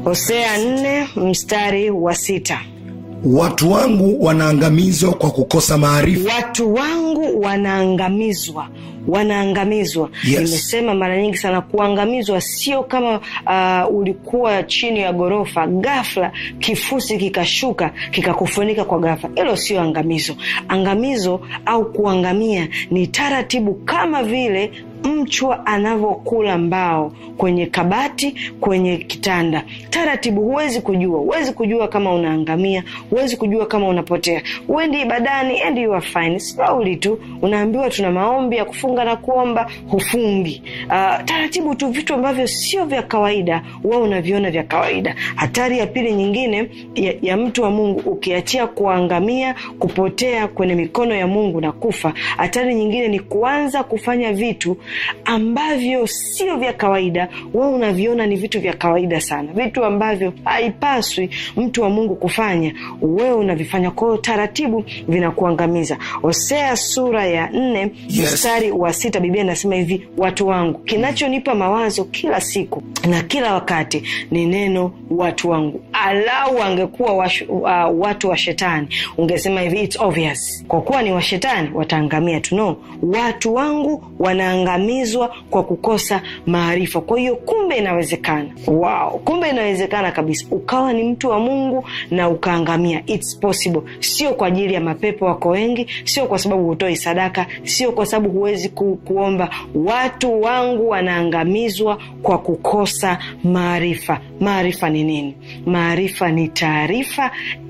hosea nne mstari wa sita watu wangu wanaangamizwa kwa kukosa maarifa watu wangu wanaangamizwa wanaangamizwa Yes. nimesema mara nyingi sana kuangamizwa sio kama uh, ulikuwa chini ya ghorofa ghafla kifusi kikashuka kikakufunika kwa ghafla hilo sio angamizo angamizo au kuangamia ni taratibu kama vile mchwa anavyokula mbao kwenye kabati kwenye kitanda taratibu huwezi kujua huwezi kujua kama unaangamia huwezi kujua kama unapotea uendi ibadani and you are fine slowly tu unaambiwa tuna maombi ya kufunga na kuomba hufungi uh, taratibu tu vitu ambavyo sio vya kawaida huwa unaviona vya kawaida hatari ya pili nyingine ya, ya mtu wa mungu ukiachia kuangamia kupotea kwenye mikono ya mungu na kufa hatari nyingine ni kuanza kufanya vitu ambavyo sio vya kawaida wewe unaviona ni vitu vya kawaida sana vitu ambavyo haipaswi mtu wa mungu kufanya wewe unavifanya kwao taratibu vinakuangamiza hosea sura ya nne Yes. mstari wa sita biblia inasema hivi watu wangu kinachonipa mawazo kila siku na kila wakati ni neno watu wangu alau angekuwa washu, uh, watu wa shetani ungesema hivi it's obvious kwa kuwa ni washetani wataangamia tu no watu wangu wanaangamizwa kwa kukosa maarifa kwa hiyo kumbe inawezekana wow kumbe inawezekana kabisa ukawa ni mtu wa mungu na ukaangamia it's possible sio kwa ajili ya mapepo wako wengi sio kwa sababu hutoi sadaka sio kwa sababu huwezi ku, kuomba watu wangu wanaangamizwa kwa kukosa maarifa maarifa ni nini maarifa ni taarifa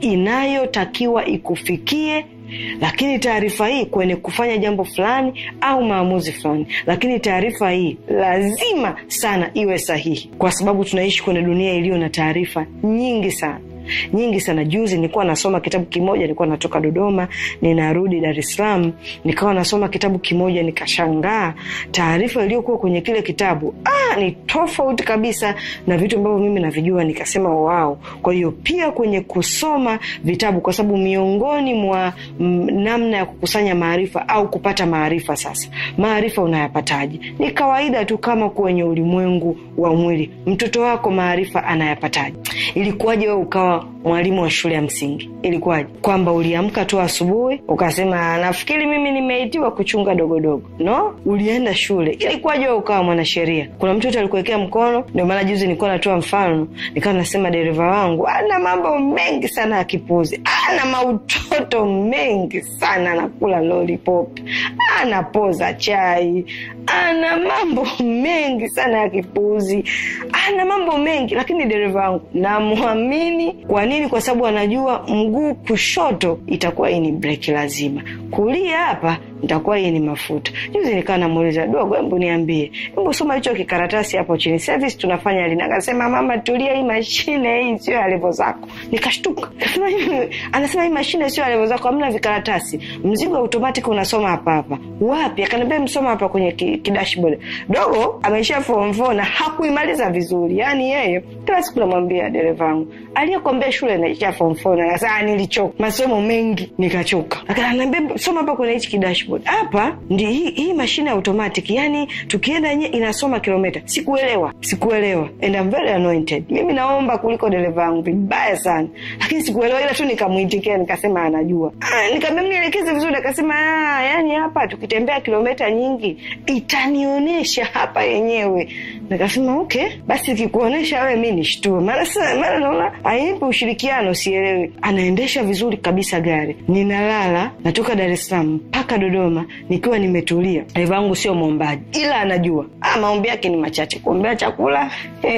inayotakiwa ikufikie lakini taarifa hii kwenye kufanya jambo fulani au maamuzi fulani lakini taarifa hii lazima sana iwe sahihi kwa sababu tunaishi kwenye dunia iliyo na taarifa nyingi sana nyingi sana juzi nilikuwa nasoma kitabu kimoja nilikuwa natoka dodoma ninarudi dar es salaam nikawa nasoma kitabu kimoja nikashangaa taarifa iliyokuwa kwenye kile kitabu ah, ni tofauti kabisa na vitu ambavyo mimi navijua nikasema wao kwa hiyo pia kwenye kusoma vitabu kwa sababu miongoni mwa mm, namna ya kukusanya maarifa au kupata maarifa sasa maarifa unayapataje ni kawaida tu kama kwenye ulimwengu wa mwili mtoto wako maarifa anayapataje ilikuwaje wewe ukawa mwalimu wa shule ya msingi ilikuwaje kwamba uliamka tu asubuhi ukasema nafikiri mimi nimeitiwa kuchunga dogodogo no ulienda shule ilikuwaje wewe ukawa mwanasheria kuna mtoto alikuwekea mkono ndio maana juzi nilikuwa natoa mfano nikawa nasema dereva wangu ana mambo mengi sana ya kipuzi ana mautoto mengi sana anakula lollipop anapoza chai ana mambo mengi sana ya kipuzi ana mambo mengi lakini dereva wangu namwamini kwa nini kwa sababu anajua mguu kushoto itakuwa hii ni breki lazima kulia hapa nitakuwa hii ni mafuta juzi nikaa namuuliza dogo hebu niambie hebu soma hicho kikaratasi hapo chini service tunafanya lini akasema mama tulia hii mashine hii sio ya levo zako nikashtuka Nikasema, "Hii- anasema hii mashine sio ya levo zako hamna vikaratasi mzigo automatic unasoma hapa hapa wapi akaniambia msoma hapa kwenye ki- kidashboard dogo ameishia form four na hakuimaliza vizuri yaani yeye kila siku namwambia dereva wangu aliyekwambia shule naishia form four na sasa nilichoka masomo mengi nikachoka akaniambia soma hapa kwenye hichi kidashboard hapa ndi hii, hii mashine automatic yani tukienda nye inasoma kilomita sikuelewa sikuelewa and I'm very anointed mimi naomba kuliko dereva wangu vibaya sana lakini sikuelewa ila tu nikamwitikia nikasema anajua ah, nikamwambia nielekeze vizuri akasema ah, yani hapa tukitembea kilomita nyingi itanionyesha hapa yenyewe nikasema okay basi ikikuonyesha wewe mi nishtue maana sasa maana naona ainipi ushirikiano sielewi anaendesha vizuri kabisa gari ninalala natoka dar es salaam mpaka dodoma nikiwa nimetulia dereva wangu sio mwombaji ila anajua ah, maombi yake ni machache kuombea chakula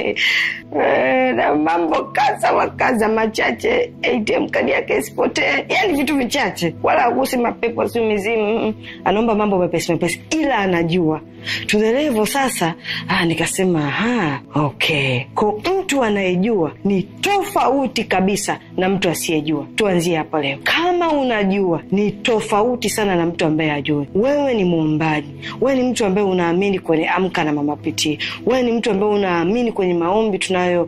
Eh, na mambo kaza wakaza machache atm kadi yake isipotee yani vitu vichache wala agusi mapepo sio mizimu mm, anaomba mambo mepesi mepesi ila anajua to the level sasa ah, nikasema aha, okay ko mtu anayejua ni tofauti kabisa na mtu asiyejua tuanzie hapa leo kama unajua ni tofauti sana na mtu ambaye ajui wewe ni muumbaji wewe ni mtu ambaye unaamini kwenye amka na mama pitii wewe ni mtu ambaye unaamini kwenye maombi tunayoyaomba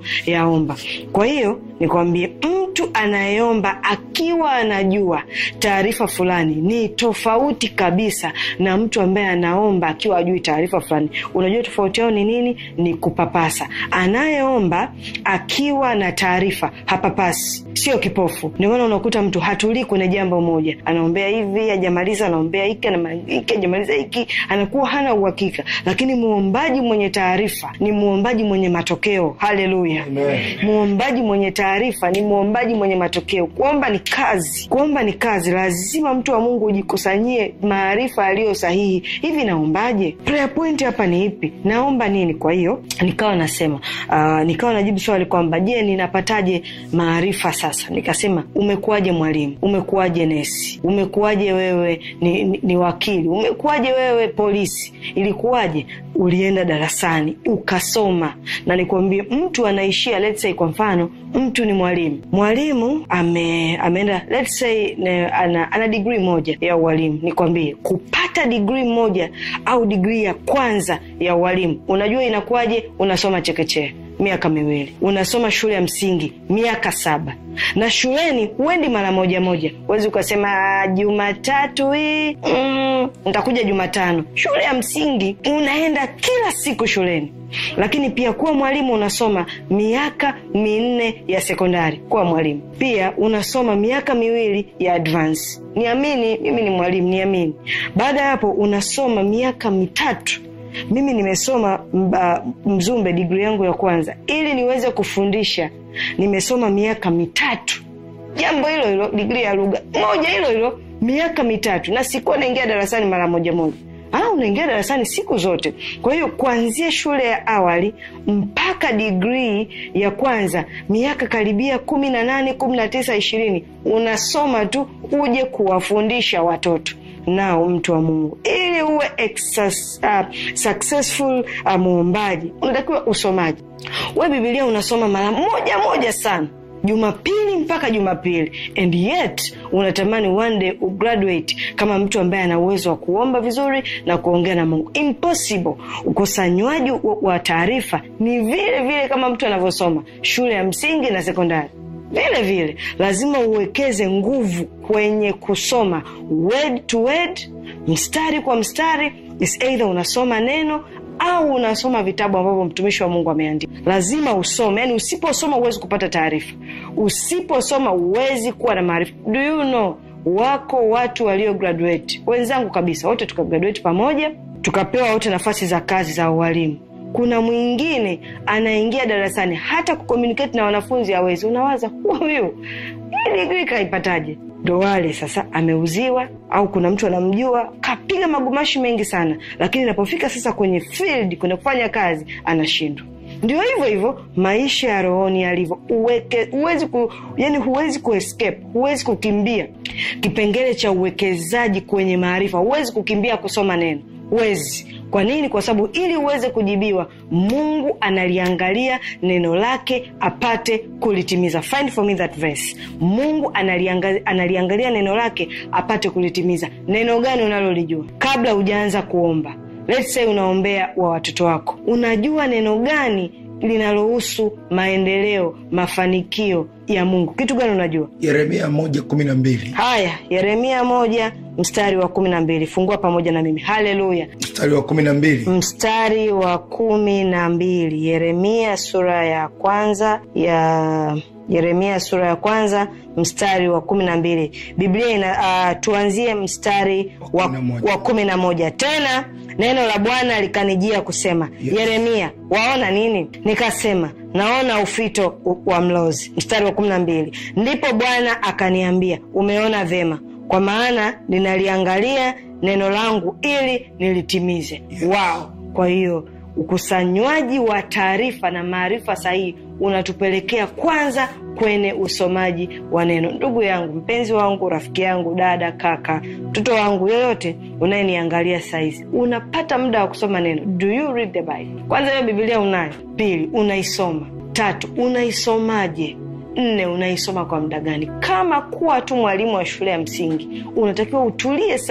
anaomba kwa hiyo nikwambie mtu anayeomba akiwa anajua taarifa fulani ni tofauti kabisa na mtu ambaye anaomba akiwa ajui taarifa fulani unajua tofauti yao ni nini ni kupapasa anayeomba akiwa na taarifa hapapasi sio kipofu ndio maana unakuta mtu hatulii kwenye jambo moja anaombea hivi ajamaliza anaombea hiki hiki ajamaliza hiki anakuwa hana uhakika lakini muombaji mwenye taarifa ni muombaji mwenye matokeo haleluya muombaji mwenye taarifa ni muombaji mwenye matokeo kuomba ni kazi kuomba ni kazi lazima mtu wa mungu ujikusanyie maarifa yaliyo sahihi hivi naombaje prayer point hapa ni ipi naomba nini kwa hiyo nikawa nasema uh, nikawa najibu swali kwamba je ninapataje maarifa sasa nikasema umekuwaje mwalimu umekuwaje nesi umekuwaje wewe ni, ni, ni wakili umekuwaje wewe polisi ilikuwaje ulienda darasani ukasoma na nikwambie mtu anaishia let's say kwa mfano mtu ni mwalimu mwalimu ame, ameenda let's say ne, ana, ana digrii moja ya ualimu nikwambie kupata digrii moja au digrii ya kwanza ya ualimu unajua inakuwaje unasoma chekechea miaka miwili unasoma shule ya msingi miaka saba na shuleni huendi mara moja moja huwezi ukasema jumatatu hii mm, ntakuja jumatano shule ya msingi unaenda kila siku shuleni lakini pia kuwa mwalimu unasoma miaka minne ya sekondari kuwa mwalimu pia unasoma miaka miwili ya advance niamini mimi ni mwalimu niamini baada ya hapo unasoma miaka mitatu mimi nimesoma mba, mzumbe digri yangu ya kwanza ili niweze kufundisha nimesoma miaka mitatu jambo hilo hilo digri ya lugha moja hilo hilo miaka mitatu na sikuwa naingia darasani mara moja moja Ah, unaingia darasani siku zote kwa hiyo kuanzia shule ya awali mpaka digrii ya kwanza miaka karibia kumi na nane kumi na tisa ishirini unasoma tu uje kuwafundisha watoto nao mtu wa mungu ili uwe exas, uh, successful uh, muombaji unatakiwa usomaji we bibilia unasoma mara moja moja sana jumapili mpaka jumapili and yet unatamani one day ugraduate kama mtu ambaye ana uwezo wa kuomba vizuri na kuongea na mungu impossible ukosanywaji wa taarifa ni vile vile kama mtu anavyosoma shule ya msingi na sekondari vile vile lazima uwekeze nguvu kwenye kusoma word to word mstari kwa mstari is either unasoma neno au unasoma vitabu ambavyo mtumishi wa mungu ameandika lazima usome yani usiposoma huwezi kupata taarifa usiposoma huwezi kuwa na maarifa do you know wako watu walio graduate wenzangu kabisa wote tukagraduate pamoja tukapewa wote nafasi za kazi za ualimu kuna mwingine anaingia darasani hata kucommunicate na wanafunzi hawezi unawaza huyu hii digrii kaipataje ndo wale sasa ameuziwa au kuna mtu anamjua kapiga magumashi mengi sana lakini inapofika sasa kwenye field kwenye kufanya kazi anashindwa ndio hivyo hivyo maisha ya rohoni yalivyo huwezi ku, yani huwezi kuescape huwezi kukimbia kipengele cha uwekezaji kwenye maarifa huwezi kukimbia kusoma neno huwezi kwa nini kwa sababu ili uweze kujibiwa mungu analiangalia neno lake apate kulitimiza Find for me that verse mungu analiangalia, analiangalia neno lake apate kulitimiza neno gani unalolijua kabla hujaanza kuomba Let's say unaombea wa watoto wako unajua neno gani linalohusu maendeleo mafanikio ya mungu kitu gani unajua yeremia moja kumi na mbili haya yeremia moja mstari wa kumi na mbili fungua pamoja na mimi haleluya mstari wa kumi na mbili mstari wa kumi na mbili yeremia sura ya kwanza ya yeremia sura ya kwanza mstari wa kumi na mbili biblia ina uh, tuanzie mstari wa, kumi na moja. wa kumi na moja tena neno la bwana likanijia kusema Yes. yeremia waona nini nikasema naona ufito wa mlozi mstari wa kumi na mbili ndipo bwana akaniambia umeona vema kwa maana ninaliangalia neno langu ili nilitimize Yes. wao kwa hiyo ukusanywaji wa taarifa na maarifa sahihi unatupelekea kwanza kwenye usomaji wa neno ndugu yangu mpenzi wangu rafiki yangu dada kaka mtoto wangu yoyote unayeniangalia saizi unapata muda wa kusoma neno do you read the bible kwanza hiyo bibilia unayo pili unaisoma tatu unaisomaje nne unaisoma kwa muda gani kama kuwa tu mwalimu wa shule ya msingi unatakiwa utulie sana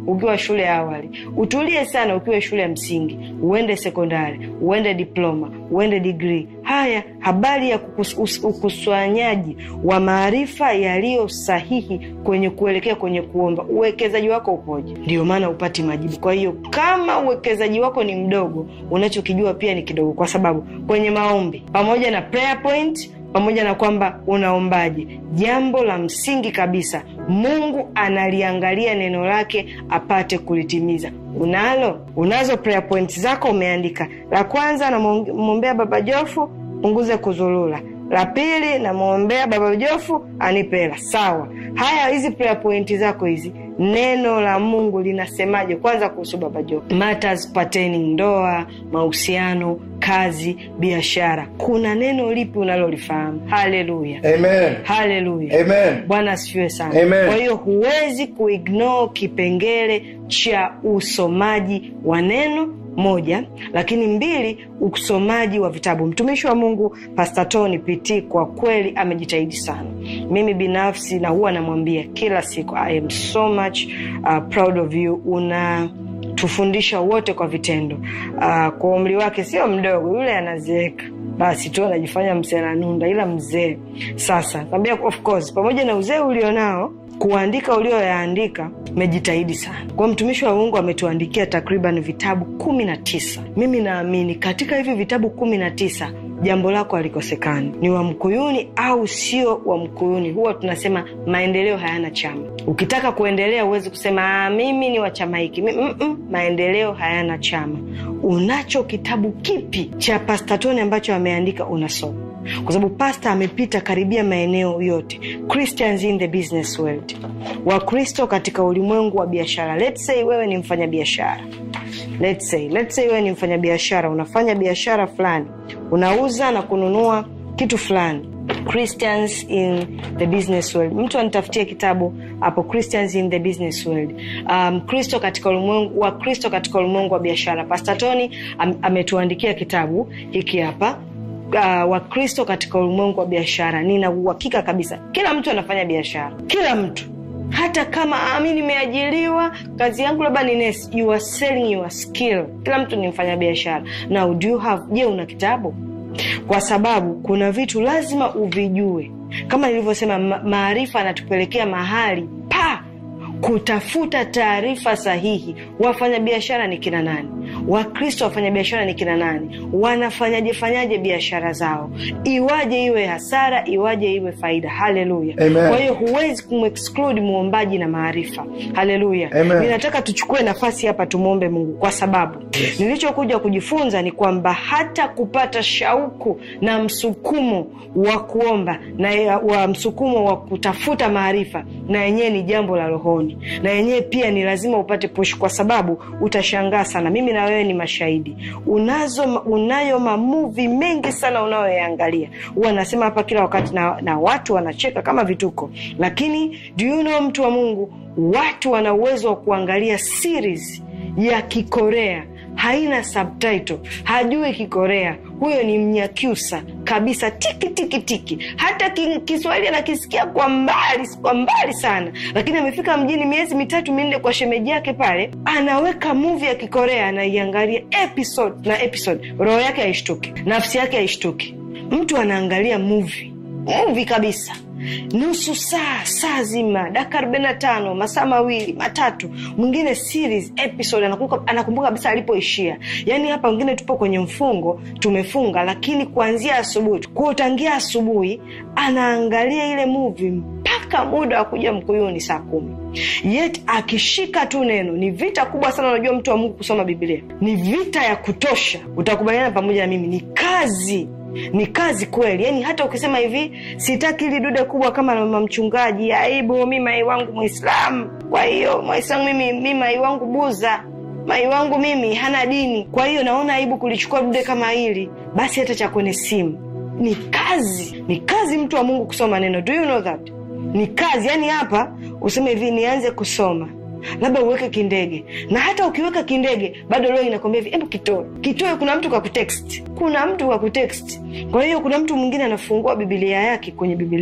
ukiwa shule ya awali utulie sana ukiwa shule ya msingi uende sekondari uende diploma uende digrii haya habari ya kukus- us- ukusanyaji wa maarifa yaliyo sahihi kwenye kuelekea kwenye kuomba uwekezaji wako upoje ndio maana upati majibu kwa hiyo kama uwekezaji wako ni mdogo unachokijua pia ni kidogo kwa sababu kwenye maombi pamoja na prayer point pamoja na kwamba unaombaje jambo la msingi kabisa mungu analiangalia neno lake apate kulitimiza unalo unazo prayer point zako umeandika la kwanza namwombea baba jofu punguze kuzulula la pili namwombea baba jofu anipe hela sawa haya hizi prayer point zako hizi neno la mungu linasemaje kwanza kuhusu baba jofu matters pertaining ndoa mahusiano kazi biashara kuna neno lipi unalolifahamu haleluya Amen. haleluya Amen. bwana asifiwe sana Amen. kwa hiyo huwezi kuignore kipengele cha usomaji wa neno moja lakini mbili usomaji wa vitabu mtumishi wa mungu pasta tony pt kwa kweli amejitahidi sana mimi binafsi na huwa namwambia kila siku i am so much uh, proud of you una tufundisha wote kwa vitendo uh, kwa umri wake sio mdogo yule anazeeka basi tu anajifanya msenanunda ila mzee sasa naambia of course pamoja na uzee ulionao kuandika ulioyaandika mejitahidi sana kwa mtumishi wa mungu ametuandikia takriban vitabu kumi na tisa mimi naamini katika hivi vitabu kumi na tisa jambo lako halikosekani ni wa mkuyuni au sio wa mkuyuni huwa tunasema maendeleo hayana chama ukitaka kuendelea huwezi kusema "Ah, mimi ni wa chama hiki Mi- mm-mm, maendeleo hayana chama unacho kitabu kipi cha pastatoni ambacho ameandika unasoma kwa sababu pasta amepita karibia maeneo yote christians in the business world wakristo katika ulimwengu wa biashara let's say wewe ni mfanya biashara let's say, let's say wewe ni mfanya biashara unafanya biashara fulani unauza na kununua kitu fulani christians in the business world mtu anitafutie kitabu hapo christians in the business world um, kristo katika ulimwengu wa kristo katika ulimwengu wa biashara pastatoni am, ametuandikia kitabu hiki hapa uh, wakristo katika ulimwengu wa biashara nina uhakika kabisa kila mtu anafanya biashara kila mtu hata kama ah, mi nimeajiriwa kazi yangu labda ni nurse, you are selling your skill kila mtu ni mfanya biashara now do you have je una kitabu kwa sababu kuna vitu lazima uvijue kama nilivyosema ma- maarifa anatupelekea mahali pa kutafuta taarifa sahihi wafanyabiashara ni kina nani wakristo wafanyabiashara ni kina nani wanafanyaje fanyaje biashara zao iwaje iwe hasara iwaje iwe faida haleluya Amen. kwa hiyo huwezi kumexclude muombaji na maarifa haleluya Amen. ninataka tuchukue nafasi hapa tumwombe mungu kwa sababu Yes. nilichokuja kujifunza ni kwamba hata kupata shauku na msukumo wa kuomba na ya- wa msukumo wa kutafuta maarifa na yenyewe ni jambo la rohoni na yenyewe pia ni lazima upate push kwa sababu utashangaa sana mimi na wewe ni mashahidi unazo unayo mamuvi mengi sana unayoyaangalia huwa nasema hapa kila wakati na, na watu wanacheka kama vituko lakini do you know mtu wa mungu watu wana uwezo wa kuangalia series ya kikorea haina subtitle hajui kikorea huyo ni mnyakyusa kabisa tiki tiki tiki hata ki, kiswahili anakisikia kwa mbali kwa mbali sana lakini amefika mjini miezi mitatu minne kwa shemeji yake pale anaweka muvi ya kikorea anaiangalia episode na episode roho yake haishtuki nafsi yake haishtuki mtu anaangalia muvi muvi kabisa nusu saa saa zima dakika arobaini na tano masaa mawili matatu mwingine series episode anakumbuka, anakumbuka kabisa alipoishia yaani hapa wengine tupo kwenye mfungo tumefunga lakini kuanzia asubuhi kwao tangia asubuhi anaangalia ile movie mpaka muda wa kuja mkuyuni saa kumi yet akishika tu neno ni vita kubwa sana unajua mtu wa mungu kusoma biblia ni vita ya kutosha utakubaliana pamoja na mimi ni kazi ni kazi kweli yaani hata ukisema hivi sitaki ili dude kubwa kama la mama mchungaji aibu mi mai wangu mwislamu kwa hiyo mwislamu mimi mi mai wangu buza mai wangu mimi hana dini kwa hiyo naona aibu kulichukua dude kama hili basi hata cha kwenye simu ni kazi ni kazi mtu wa mungu kusoma neno do you know that ni kazi yaani hapa useme hivi nianze kusoma labda uweke kindege na hata ukiweka kindege bado leo inakwambia hivi hebu kitoe kitoe kuna mtu kakutext kuna mtu kakutext kwa hiyo kuna mtu mwingine anafungua bibilia yake kwenye bibilia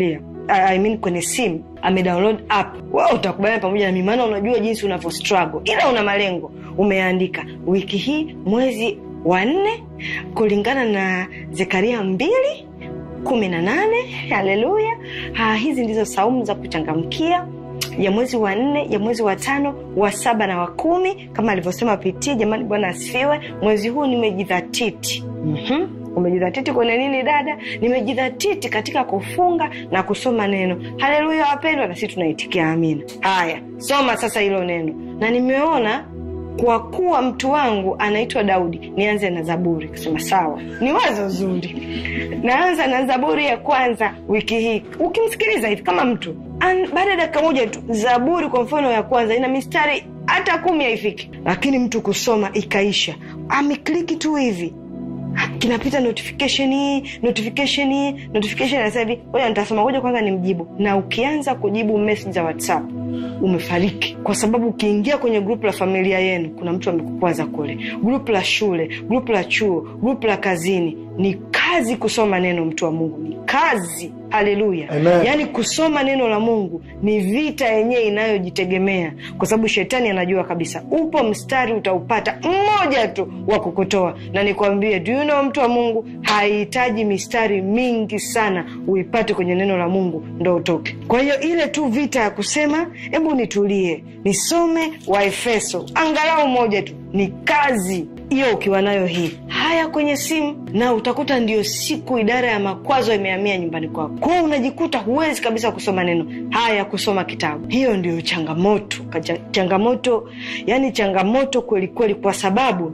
I mean kwenye simu amedownload app wewe utakubaliana pamoja na mimi maana unajua jinsi unavyo struggle ila una malengo umeandika wiki hii mwezi wa nne kulingana na zekaria mbili kumi na nane haleluya ha, hizi ndizo saumu za kuchangamkia ya mwezi wa nne ya mwezi wa tano wa saba na wa kumi kama alivyosema pitii jamani bwana asifiwe mwezi huu nimejidhatiti mm-hmm umejidhatiti kwenye nini dada nimejidhatiti katika kufunga na kusoma neno haleluya wapendwa na sisi tunaitikia amina haya soma sasa hilo neno na nimeona kwa kuwa mtu wangu anaitwa daudi nianze na zaburi kasema sawa ni wazo zuri naanza na zaburi ya kwanza wiki hii ukimsikiliza hivi kama mtu baada ya dakika moja tu zaburi kwa mfano ya kwanza ina mistari hata kumi haifiki lakini mtu kusoma ikaisha amekliki tu hivi kinapita notification hii notification hii notification anasema hivi ngoja nitasoma ngoja kwanza nimjibu na ukianza kujibu message za whatsapp umefariki kwa sababu ukiingia kwenye grupu la familia yenu kuna mtu amekukwaza kule grupu la shule grupu la chuo grupu la kazini ni kazi kusoma neno mtu wa mungu ni kazi haleluya yaani kusoma neno la mungu ni vita yenyewe inayojitegemea kwa sababu shetani anajua kabisa upo mstari utaupata mmoja tu wa kukutoa na nikwambie do you know mtu wa mungu hahitaji mistari mingi sana uipate kwenye neno la mungu ndo utoke kwa hiyo ile tu vita ya kusema hebu nitulie nisome waefeso angalau moja tu ni kazi hiyo ukiwa nayo hii haya kwenye simu na utakuta ndio siku idara ya makwazo imehamia nyumbani kwako kwao unajikuta huwezi kabisa kusoma neno haya kusoma kitabu hiyo ndio changamoto Kacha, changamoto yani changamoto kweli kweli kwa sababu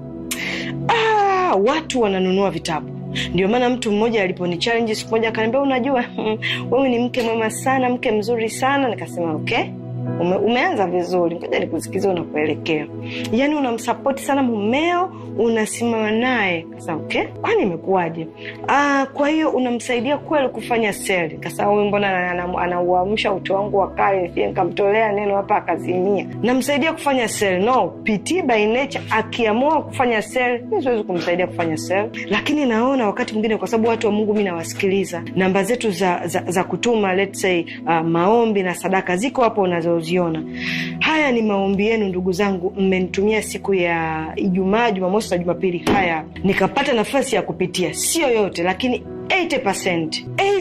ah, watu wananunua vitabu ndio maana mtu mmoja aliponi challenge siku moja akaniambia unajua wewe ni mke mwema sana mke mzuri sana nikasema okay Ume, umeanza vizuri ngoja nikusikiza unakuelekea yaani unamsapoti sana mumeo unasimama naye kasa okay kwani imekuwaje ah, kwa hiyo unamsaidia kweli kufanya seli kasa huyu mbona anauamsha uto wangu wa kale pia nikamtolea neno hapa akazimia namsaidia kufanya seli no pt by nature akiamua kufanya seli mi siwezi kumsaidia kufanya seli lakini naona wakati mwingine kwa sababu watu wa mungu mi nawasikiliza namba zetu za, za, za kutuma let's say uh, maombi na sadaka ziko hapo unazo unazoziona haya ni maombi yenu ndugu zangu mmenitumia siku ya ijumaa jumamosi na jumapili haya nikapata nafasi ya kupitia sio yote lakini 80%,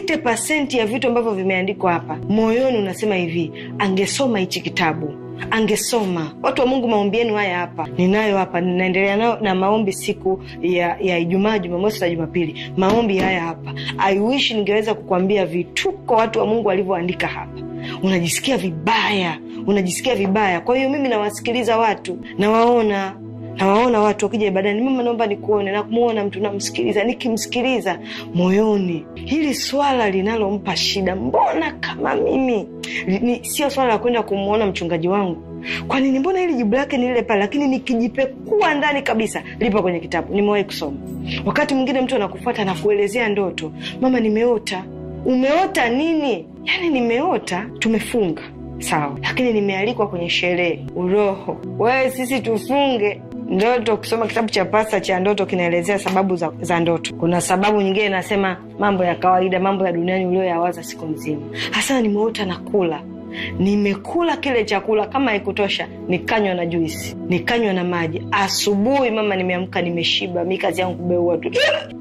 80 ya vitu ambavyo vimeandikwa hapa moyoni unasema hivi angesoma hichi kitabu angesoma watu wa mungu maombi yenu haya hapa ninayo hapa ninaendelea nayo na maombi siku ya ya ijumaa jumamosi na jumapili maombi haya hapa i wish ningeweza kukwambia vituko watu wa mungu walivyoandika hapa unajisikia vibaya unajisikia vibaya kwa hiyo mimi nawasikiliza watu nawaona nawaona watu wakija ibadani mama naomba nikuone na kumwona mtu namsikiliza nikimsikiliza moyoni hili swala linalompa shida mbona kama mimi ni, sio swala la kwenda kumwona mchungaji wangu kwa nini mbona hili jibu lake ni lile pale lakini nikijipekua ndani kabisa lipo kwenye kitabu nimewahi kusoma wakati mwingine mtu anakufuata na kuelezea ndoto mama nimeota umeota nini yaani nimeota tumefunga sawa lakini nimealikwa kwenye sherehe uroho wewe sisi tufunge ndoto kusoma kitabu cha pasta cha ndoto kinaelezea sababu za, za ndoto kuna sababu nyingine inasema mambo ya kawaida mambo ya duniani ulioyawaza siku nzima hasa nimeota na kula nimekula kile chakula kama haikutosha nikanywa na juisi nikanywa na maji asubuhi mama nimeamka nimeshiba mi kazi yangu kubeua tu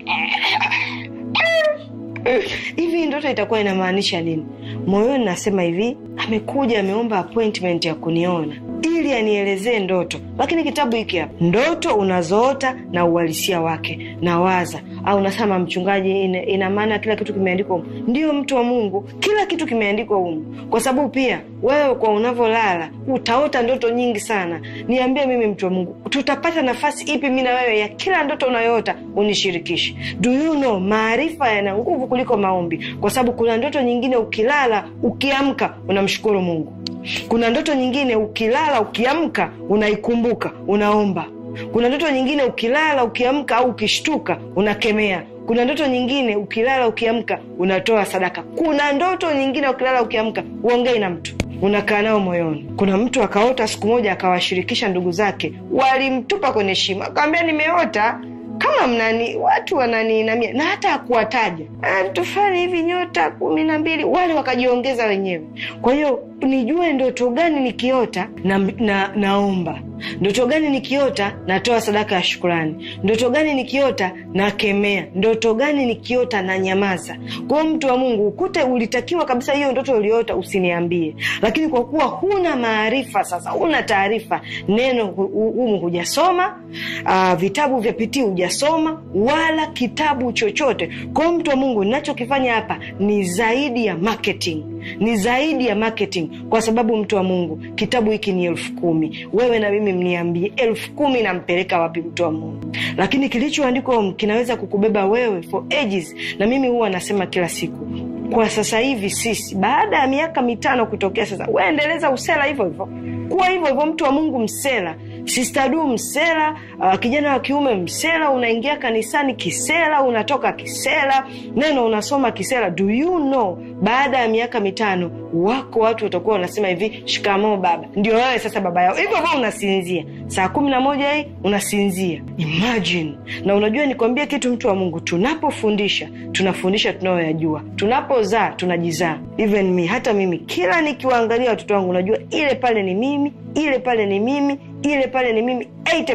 hivi ndoto itakuwa inamaanisha nini moyoni nasema hivi amekuja ameomba appointment ya kuniona ili anielezee ndoto lakini kitabu hiki hapa ndoto unazoota na uhalisia wake na waza au nasema mchungaji ina, ina maana kila kitu kimeandikwa humu ndio mtu wa mungu kila kitu kimeandikwa humu kwa sababu pia wewe kwa unavyolala utaota ndoto nyingi sana niambie mimi mtu wa mungu tutapata nafasi ipi mi na wewe ya kila ndoto unayoota unishirikishe do you know maarifa yana nguvu kuliko maombi kwa sababu kuna ndoto nyingine ukilala ukiamka unamshukuru mungu kuna ndoto nyingine ukilala ukiamka unaikumbuka unaomba kuna ndoto nyingine ukilala ukiamka au ukishtuka unakemea kuna ndoto nyingine ukilala ukiamka unatoa sadaka kuna ndoto nyingine ukilala ukiamka uongei na mtu unakaa nao moyoni kuna mtu akaota siku moja akawashirikisha ndugu zake walimtupa kwenye shimo akawambia nimeota kama mnani watu wananiinamia na hata akuwataja tufanye hivi nyota kumi na mbili wale wakajiongeza wenyewe kwa hiyo nijue ndoto gani nikiota na, na naomba ndoto gani nikiota natoa sadaka ya shukurani ndoto gani nikiota nakemea ndoto gani nikiota na nyamaza kwao mtu wa mungu ukute ulitakiwa kabisa hiyo ndoto uliota usiniambie lakini kwa kuwa huna maarifa sasa huna taarifa neno humu hujasoma uh, vitabu vya pitii hujasoma wala kitabu chochote kwao mtu wa mungu ninachokifanya hapa ni zaidi ya marketing ni zaidi ya marketing kwa sababu mtu wa mungu kitabu hiki ni elfu kumi wewe na mimi mniambie elfu kumi nampeleka wapi mtu wa mungu lakini kilichoandikwa kinaweza kukubeba wewe for ages na mimi huwa nasema kila siku kwa sasa hivi sisi baada ya miaka mitano kutokea sasa waendeleza usela hivyo hivyo kuwa hivyo hivyo mtu wa mungu msela sistadu msela uh, kijana wa kiume msela unaingia kanisani kisela unatoka kisela neno unasoma kisela do you know baada ya miaka mitano wako watu watakuwa wanasema hivi shikamoo baba ndio wewe sasa baba yao hivyo hivyo unasinzia saa kumi na moja hii unasinzia imagine na unajua nikwambie kitu mtu wa mungu tunapofundisha tunafundisha tunayoyajua tunapozaa tunajizaa even me hata mimi kila nikiwaangalia watoto wangu unajua ile pale ni mimi ile pale ni mimi ile pale ni mimi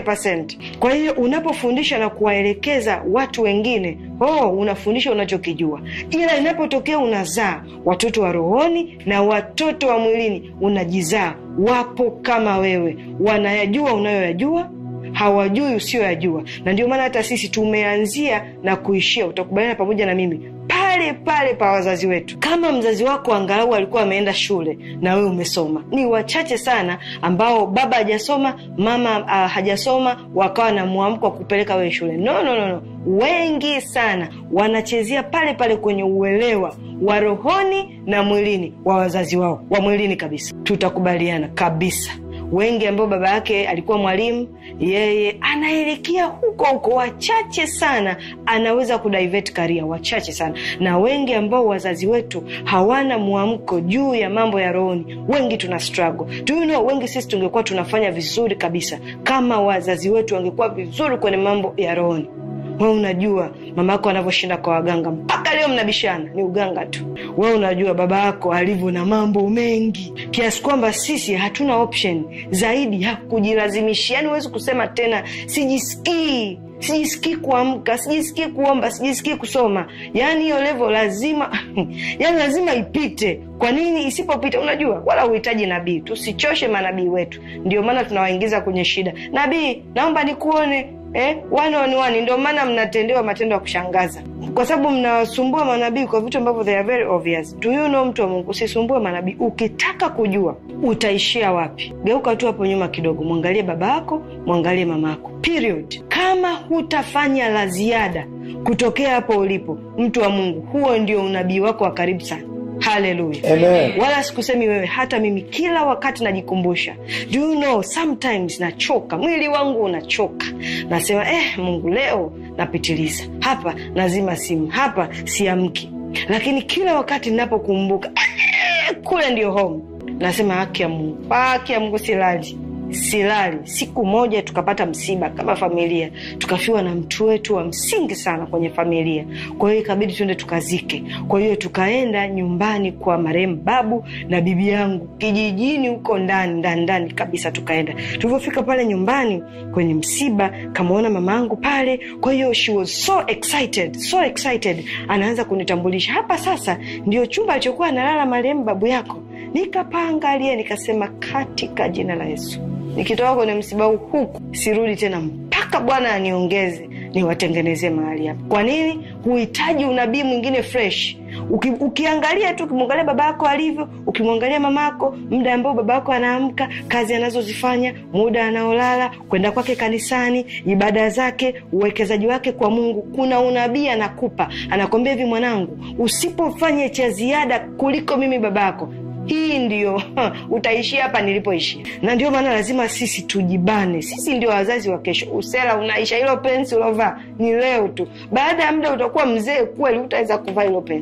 80 kwa hiyo unapofundisha na kuwaelekeza watu wengine oh, unafundisha unachokijua ila inapotokea unazaa watoto wa rohoni na watoto wa mwilini unajizaa wapo kama wewe wanayajua unayoyajua hawajui usiyoyajua na ndio maana hata sisi tumeanzia na kuishia utakubaliana pamoja na mimi pale pale pa wazazi wetu kama mzazi wako angalau alikuwa ameenda shule na wewe umesoma ni wachache sana ambao baba hajasoma mama uh, hajasoma wakawa na mwamko wa kupeleka wewe shule no, no, no, no. wengi sana wanachezea pale pale kwenye uelewa wa rohoni na mwilini wa wazazi wao wa mwilini kabisa tutakubaliana kabisa wengi ambao baba yake alikuwa mwalimu yeye anaelekea huko huko wachache sana anaweza kudivert karia wachache sana na wengi ambao wazazi wetu hawana mwamko juu ya mambo ya rohoni wengi tuna struggle do you know, wengi sisi tungekuwa tunafanya vizuri kabisa kama wazazi wetu wangekuwa vizuri kwenye mambo ya rohoni we unajua mama yako anavyoshinda kwa waganga mpaka leo mnabishana ni uganga tu we unajua baba yako alivyo na mambo mengi kiasi kwamba sisi hatuna option zaidi ya kujilazimisha yaani huwezi kusema tena sijisikii sijisikii kuamka sijisikii kuomba sijisikii kusoma yaani hiyo levo lazima yaani lazima ipite kwa nini isipopita unajua wala uhitaji nabii tusichoshe manabii wetu ndio maana tunawaingiza kwenye shida nabii naomba nikuone eh, one on one. Ndio maana mnatendewa matendo ya kushangaza, kwa sababu mnawasumbua manabii kwa vitu ambavyo they are very obvious. Do you know, mtu wa Mungu, usisumbue manabii. Ukitaka kujua utaishia wapi, geuka tu hapo nyuma kidogo, mwangalie baba yako, mwangalie mama yako, period. Kama hutafanya la ziada kutokea hapo ulipo, mtu wa Mungu, huo ndio unabii wako wa karibu sana. Haleluya, wala sikusemi wewe, hata mimi kila wakati najikumbusha. Do you know, sometimes nachoka, mwili wangu unachoka, nasema eh, Mungu leo napitiliza hapa, nazima simu hapa, siamki. Lakini kila wakati ninapokumbuka eh, kule ndio home, nasema haki ya Mungu, haki ya Mungu, silali silali. Siku moja tukapata msiba kama familia, tukafiwa na mtu wetu wa msingi sana kwenye familia. Kwa hiyo ikabidi tuende tukazike. Kwa hiyo tukaenda nyumbani kwa marehemu babu na bibi yangu kijijini huko ndani ndani ndani kabisa. Tukaenda, tulivyofika pale nyumbani kwenye msiba, kamwona mama yangu pale. Kwa hiyo she was so excited, so excited, anaanza kunitambulisha hapa, sasa ndio chumba alichokuwa analala marehemu babu yako. Nikapaangalia nikasema, katika jina la Yesu nikitoka kwenye msiba huu huku sirudi tena mpaka Bwana aniongeze niwatengenezee mahali hapa. Kwa nini? Huhitaji unabii mwingine fresh. Uki, ukiangalia tu ukimwangalia baba yako alivyo, ukimwangalia mama yako, muda ambao baba yako anaamka, kazi anazozifanya, muda anaolala, kwenda kwake kanisani, ibada zake, uwekezaji wake kwa Mungu, kuna unabii anakupa, anakwambia hivi, mwanangu, usipofanya cha ziada kuliko mimi baba yako hii ndio utaishia hapa nilipoishia. Na ndio maana lazima sisi tujibane. Sisi ndio wazazi wa kesho. Usela unaisha, hilo pensi ulovaa ni leo tu, baada ya muda utakuwa mzee kweli, utaweza kuvaa hilo pensi.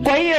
kwa hiyo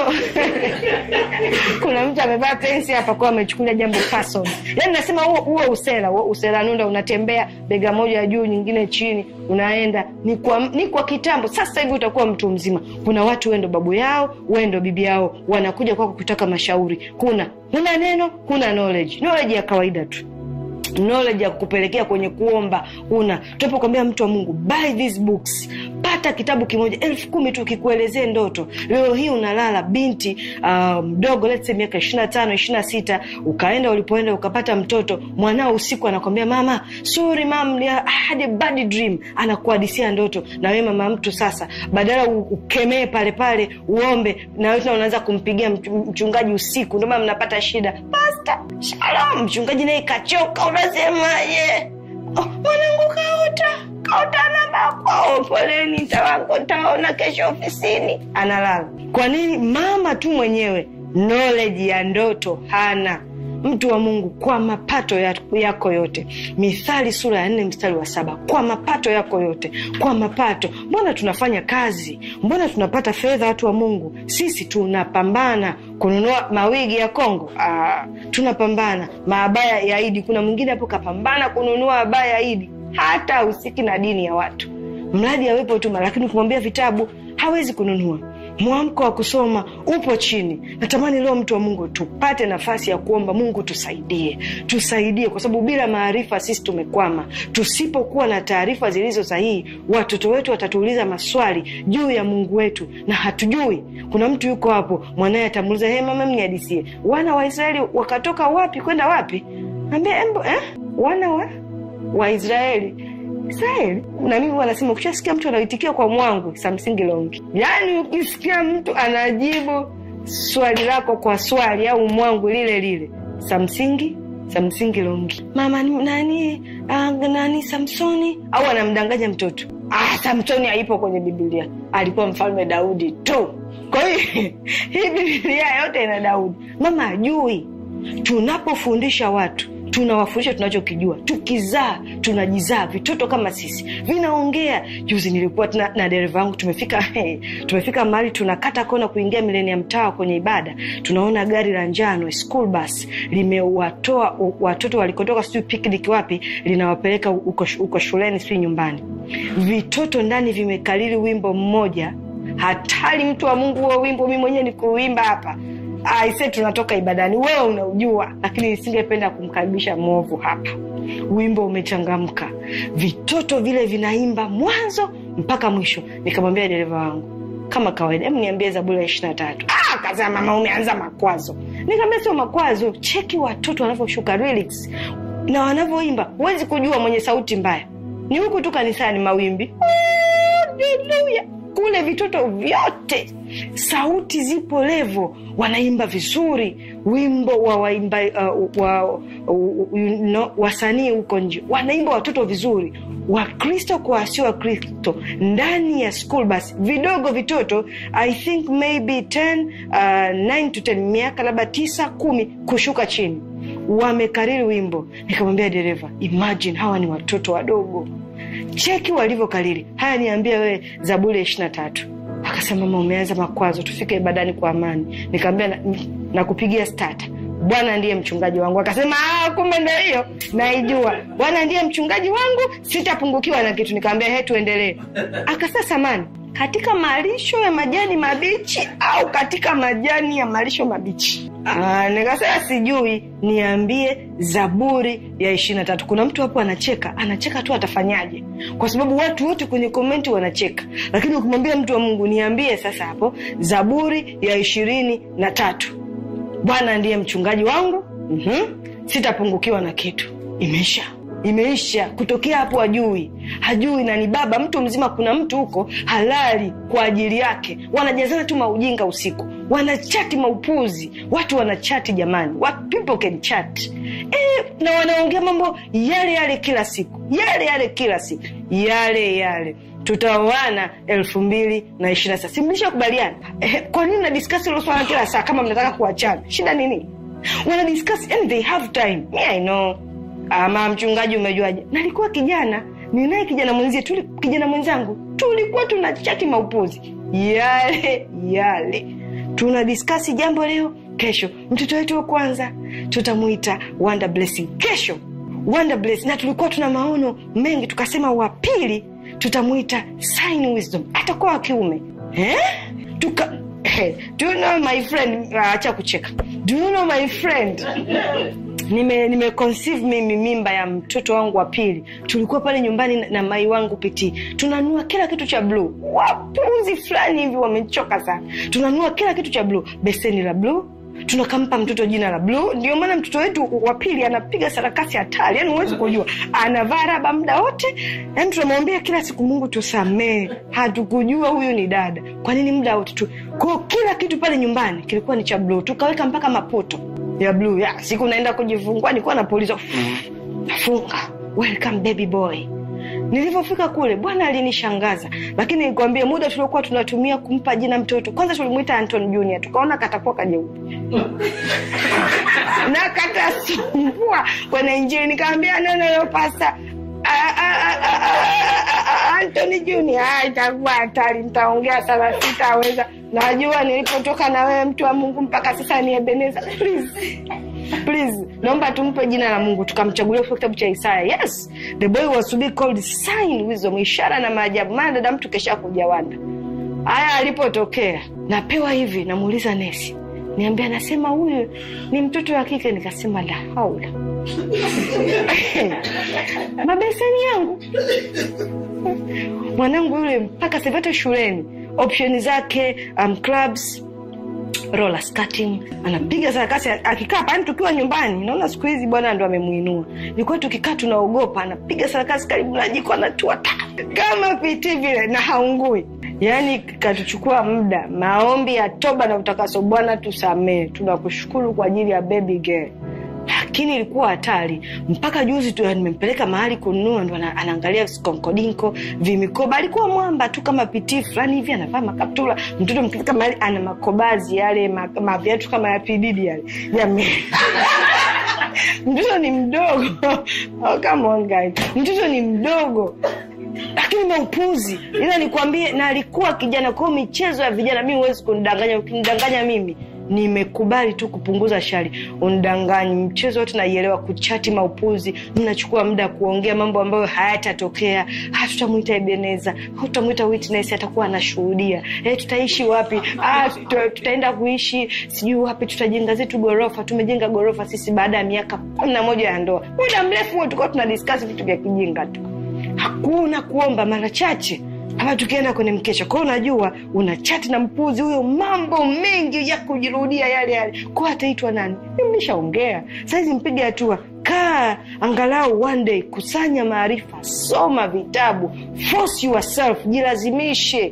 kuna mtu amevaa pensi hapa kwa amechukulia jambo person yani nasema huo huo usela huo usela nunda unatembea bega moja juu nyingine chini unaenda ni kwa, ni kwa kitambo sasa hivi utakuwa mtu mzima kuna watu wendo babu yao wendo bibi yao wanakuja kwako kutaka mashauri kuna huna neno huna knowledge knowledge ya kawaida tu knowledge ya kupelekea kwenye kuomba una tunapokwambia mtu wa mungu buy these books pata kitabu kimoja elfu kumi tu kikuelezee ndoto leo hii unalala binti mdogo um, let's say miaka ishirina tano ishirina sita ukaenda ulipoenda ukapata mtoto mwanao usiku anakwambia mama sorry mam I had a bad dream anakuhadisia ndoto na wewe mama mtu sasa badala ukemee pale pale uombe na wewe unaanza kumpigia mchungaji usiku ndio maana mnapata shida pasta shalom mchungaji naye kachoka unasemaje oh, mwanangu kaota kaota namba kwao poleni tawangu taona kesho ofisini analala kwa nini mama tu mwenyewe knowledge ya ndoto hana mtu wa mungu kwa mapato yako yote mithali sura ya nne mstari wa saba kwa mapato yako yote kwa mapato mbona tunafanya kazi mbona tunapata fedha watu wa mungu sisi tunapambana kununua mawigi ya kongo Aa, tunapambana maabaya ya idi kuna mwingine hapo kapambana kununua abaya ya idi hata usiki na dini ya watu mradi awepo tu lakini ukimwambia vitabu hawezi kununua mwamko wa kusoma upo chini natamani leo mtu wa mungu tupate nafasi ya kuomba mungu tusaidie tusaidie kwa sababu bila maarifa sisi tumekwama tusipokuwa na taarifa zilizo sahihi watoto wetu watatuuliza maswali juu ya mungu wetu na hatujui kuna mtu yuko hapo mwanaye atamuuliza hey, mama mniadisie wana wa israeli wakatoka wapi kwenda wapi ambia embo eh? wana wa waisraeli israeli na mimi wanasema ukishasikia mtu anaitikia kwa mwangu samsingi longi yaani ukisikia mtu anajibu swali lako kwa swali au mwangu lile lile samsingi samsingi longi mama nani uh, nani samsoni au anamdanganya mtoto ah, samsoni haipo kwenye bibilia alikuwa mfalme daudi tu kwa hiyo hii bibilia yote ina daudi mama ajui tunapofundisha watu tunawafundisha tunachokijua tukizaa tunajizaa vitoto kama sisi vinaongea juzi nilikuwa na, na dereva wangu tumefika hey, tumefika mahali tunakata kona kuingia milenia mtawa kwenye ibada tunaona gari la njano school bus limewatoa watoto walikotoka sijui picnic wapi linawapeleka uko, uko shuleni sijui nyumbani vitoto ndani vimekalili wimbo mmoja hatari mtu wa mungu huo wimbo mi mwenyewe ni kuuimba hapa aise tunatoka ibadani wewe unaujua lakini nisingependa kumkaribisha mwovu hapa wimbo umechangamka vitoto vile vinaimba mwanzo mpaka mwisho nikamwambia dereva wangu kama kawaida hebu niambie zaburi ya ishiri na tatu akasema mama umeanza makwazo nikaambia sio makwazo cheki watoto wanavyoshuka lyrics na wanavyoimba huwezi kujua mwenye sauti mbaya ni huku tu kanisani mawimbi haleluya kule vitoto vyote sauti zipo levo wanaimba vizuri wimbo wa waimba uh, wa, uh, you know, wasanii huko nje wanaimba watoto vizuri wakristo kwa wasio wakristo ndani ya school bus vidogo vitoto i think maybe 10 uh, 9 to 10 miaka labda tisa kumi kushuka chini wamekariri wimbo nikamwambia dereva imagine hawa ni watoto wadogo cheki walivyokariri haya niambie wewe zaburi ya ishiri na tatu akasema mama umeanza makwazo tufike ibadani kwa amani nikaambia nakupigia na stata bwana ndiye mchungaji wangu akasema kumbe ndo hiyo naijua bwana ndiye mchungaji wangu sitapungukiwa na kitu nikaambia he tuendelee akasema samani katika malisho ya majani mabichi au katika majani ya malisho mabichi nikasema sijui niambie zaburi ya ishiri na tatu kuna mtu hapo anacheka anacheka tu atafanyaje kwa sababu watu wote kwenye komenti wanacheka lakini ukimwambia mtu wa mungu niambie sasa hapo zaburi ya ishirini na tatu bwana ndiye mchungaji wangu mm-hmm. sitapungukiwa na kitu imeisha imeisha kutokea hapo hajui hajui na ni baba mtu mzima kuna mtu huko halali kwa ajili yake wanajazana tu maujinga usiku wanachati maupuzi watu wanachati jamani What people can chat e, na wanaongea mambo yale yale kila siku yale yale kila siku yale yale tutaoana elfu mbili na ishiri na sita simlisha kubaliana eh, kwa nini nadiskasi hilo swala kila saa kama mnataka kuachana shida nini wanadiskasi and they have time me i know ama mchungaji umejuaje nalikuwa kijana ninaye kijana mwenzie tuli, kijana mwenzangu tulikuwa tuna chati maupuzi yale yale tuna diskasi jambo leo kesho mtoto wetu wa kwanza tutamuita wonder blessing kesho wonder blessing na tulikuwa tuna maono mengi tukasema wa pili tutamuita sign wisdom atakuwa wa kiume eh? tuka Hey, do you know my friend Ah, acha kucheka do you know my friend nime, nime conceive mimi mimba ya mtoto wangu wa pili tulikuwa pale nyumbani na, na mai wangu pitii tunanua kila kitu cha bluu wapuzi fulani hivi wamechoka sana tunanua kila kitu cha bluu beseni la bluu tunakampa mtoto jina la bluu ndio maana mtoto wetu wa pili anapiga sarakasi hatari yani huwezi kujua anavaa raba muda wote yani tunamwambia kila siku mungu tusamee hatukujua huyu ni dada kwa nini muda wote tu kwao kila kitu pale nyumbani kilikuwa ni cha bluu tukaweka mpaka mapoto ya bluu ya siku naenda kujifungua nilikuwa napuliza nafunga welcome baby boy nilivyofika kule bwana alinishangaza lakini nikwambie muda tuliokuwa tunatumia kumpa jina mtoto kwanza tulimwita anton junior tukaona katakuwa kajeupe na katasumbua kwenye injili nikaambia neno leo pasta antony junior "Ah, itakuwa hatari nitaongea sana sitaweza najua nilipotoka na wewe mtu wa mungu mpaka sasa ni ebeneza please please naomba tumpe jina la mungu tukamchagulia kutoka kitabu cha isaya yes the boy was to be called sign wisdom ishara na maajabu maana dada mtu kesha kuja wanda haya alipotokea napewa hivi namuuliza nesi niambia anasema huyu ni mtoto wa kike nikasema la haula mabeseni yangu mwanangu yule mpaka sivata shuleni opsheni zake um, clubs roller skating anapiga sarakasi akikaa pani tukiwa nyumbani naona siku hizi bwana ndo amemuinua ilikuwa tukikaa tunaogopa anapiga sarakasi karibu na jiko anatua ta kama piti vile na haungui yaani katuchukua muda maombi ya toba na utakaso bwana tusamee tunakushukuru kwa ajili ya baby girl lakini ilikuwa hatari mpaka juzi tu nimempeleka mahali kununua ndo ana- anaangalia skonkodinko vimikoba alikuwa mwamba tu kama pitii fulani hivi anavaa makaptula mtoto mkifika mahali ana makobazi yale ma- maviatu kama ya pididi yale Jame- mtoto ni mdogo oh, come on guys. mtoto ni mdogo lakini maupuzi ila nikwambie na alikuwa kijana kwao michezo ya vijana mi huwezi kunidanganya ukinidanganya mimi nimekubali tu kupunguza shari unidanganyi mchezo wote naielewa kuchati maupuzi mnachukua muda kuongea mambo ambayo hayatatokea ah, tutamwita ebeneza tutamwita witness atakuwa anashuhudia eh, tutaishi wapi ah, tuta, tutaenda kuishi sijui wapi tutajenga zetu gorofa tumejenga gorofa sisi baada ya miaka kumi na moja ya ndoa muda mrefu huo tulikuwa tuna discuss vitu vya kijinga tu hakuna kuomba mara chache ama tukienda kwenye mkesha kwao unajua una chati na mpuzi huyo mambo mengi ya kujirudia yale yale kwa ataitwa nani mlishaongea saizi mpige hatua kaa angalau one day kusanya maarifa soma vitabu force yourself jilazimishe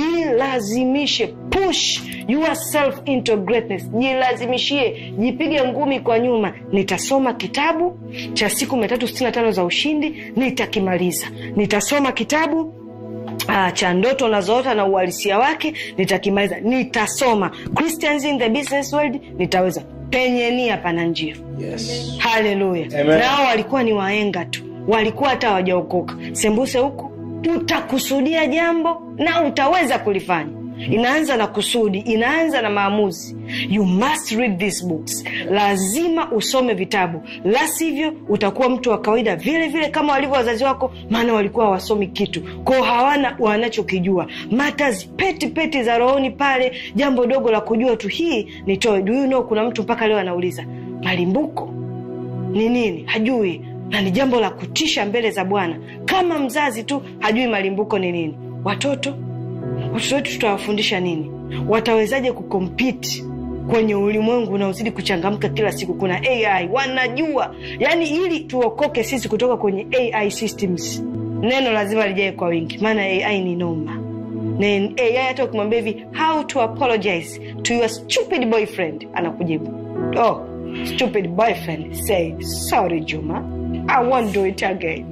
jilazimishe push yourself into greatness jilazimishie jipige ngumi kwa nyuma nitasoma kitabu cha siku mia tatu sitini na tano za ushindi nitakimaliza nitasoma kitabu Uh, cha ndoto unazoota na uhalisia wake nitakimaliza nitasoma christians in the business world nitaweza penye nia pana njia Yes. haleluya Amen. nao walikuwa ni waenga tu walikuwa hata hawajaokoka sembuse huku utakusudia jambo na utaweza kulifanya inaanza na kusudi inaanza na maamuzi you must read these books lazima usome vitabu la sivyo utakuwa mtu wa kawaida vile vile kama walivyo wazazi wako maana walikuwa hawasomi kitu kwao hawana wanachokijua matters peti peti za rohoni pale jambo dogo la kujua tu hii nitoe do you know kuna mtu mpaka leo anauliza malimbuko ni nini hajui na ni jambo la kutisha mbele za bwana kama mzazi tu hajui malimbuko ni nini watoto watoto wetu tutawafundisha nini watawezaje kukompiti kwenye ulimwengu unaozidi kuchangamka kila siku kuna ai wanajua yaani ili tuokoke sisi kutoka kwenye ai systems neno lazima lijae kwa wingi maana ai ni noma na ai hata ukimwambia hivi how to apologize to your stupid boyfriend anakujibu oh stupid boyfriend say sorry juma i won't do it again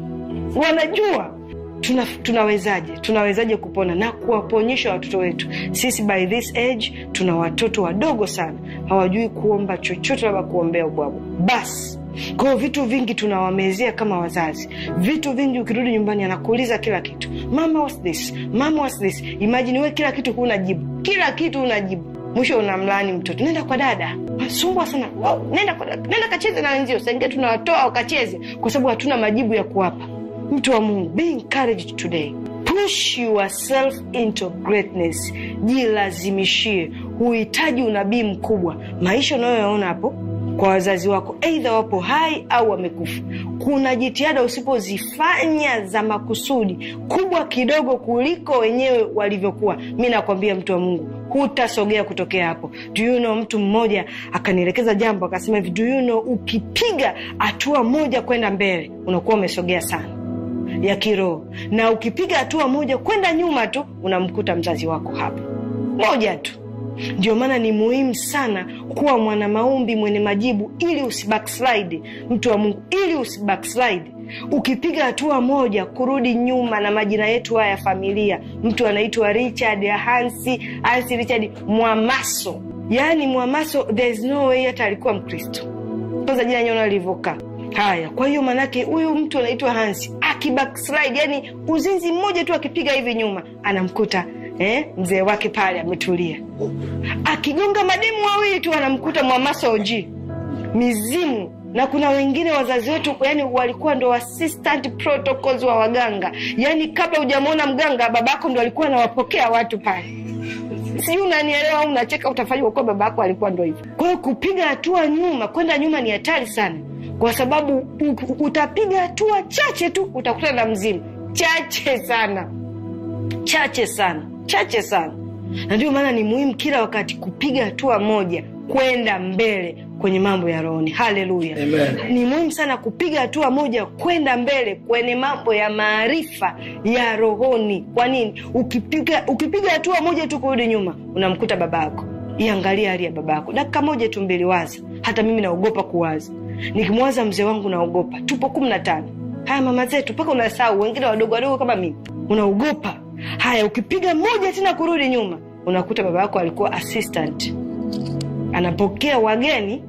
wanajua tuna, tunawezaje tunawezaje kupona na kuwaponyesha watoto wetu sisi by this age tuna watoto wadogo sana hawajui kuomba chochote labda kuombea ubwabwa basi kwao vitu vingi tunawamezea kama wazazi vitu vingi ukirudi nyumbani anakuuliza kila kitu mama what's this mama what's this imagine we kila kitu huna jibu kila kitu una jibu mwisho unamlaani mtoto nenda kwa dada sumbua sana wow, nenda kwa dada nenda kacheze na wenzio saingia tunawatoa wakacheze kwa sababu hatuna majibu ya kuwapa mtu wa mungu be encouraged today push yourself into greatness jilazimishie huhitaji unabii mkubwa maisha unayoyaona hapo kwa wazazi wako eidha wapo hai au wamekufa kuna jitihada usipozifanya za makusudi kubwa kidogo kuliko wenyewe walivyokuwa mi nakwambia mtu wa mungu hutasogea kutokea hapo do you know mtu mmoja akanielekeza jambo akasema hivi do you know ukipiga hatua moja kwenda mbele unakuwa umesogea sana ya kiroho na ukipiga hatua moja kwenda nyuma tu unamkuta mzazi wako hapo moja tu ndio maana ni muhimu sana kuwa mwana maombi mwenye majibu ili usibackslide mtu wa mungu ili usibackslide ukipiga hatua moja kurudi nyuma na majina yetu haya ya familia mtu anaitwa richard hansi hansi richard mwamaso yaani mwamaso there's no way hata alikuwa mkristo kwanza jina nyona alivyokaa haya kwa hiyo maanake huyu mtu anaitwa hansi akibackslide yani uzinzi mmoja tu akipiga hivi nyuma anamkuta eh, mzee wake pale ametulia akigonga mademu wawili tu anamkuta mwamaso oji mizimu na kuna wengine wazazi wetu yani walikuwa ndo assistant protocols wa waganga yani kabla hujamwona mganga babako ndo alikuwa anawapokea watu pale sijui unanielewa au unacheka utafanya kuwa baba yako alikuwa ndo hivyo kwa hiyo kupiga hatua nyuma kwenda nyuma ni hatari sana kwa sababu u- utapiga hatua chache tu utakutana na mzimu chache sana chache sana chache sana na ndio maana ni muhimu kila wakati kupiga hatua moja kwenda mbele kwenye mambo ya rohoni haleluya Amen. ni muhimu sana kupiga hatua moja kwenda mbele kwenye mambo ya maarifa ya rohoni kwa nini ukipiga ukipiga hatua moja tu kurudi nyuma unamkuta baba yako iangalia hali ya baba yako dakika moja tu mbili waza hata mimi naogopa kuwaza nikimwaza mzee wangu naogopa tupo kumi na tano haya mama zetu mpaka unasahau wengine wadogo wadogo kama mimi unaogopa haya ukipiga moja tena kurudi nyuma unakuta baba yako alikuwa assistant anapokea wageni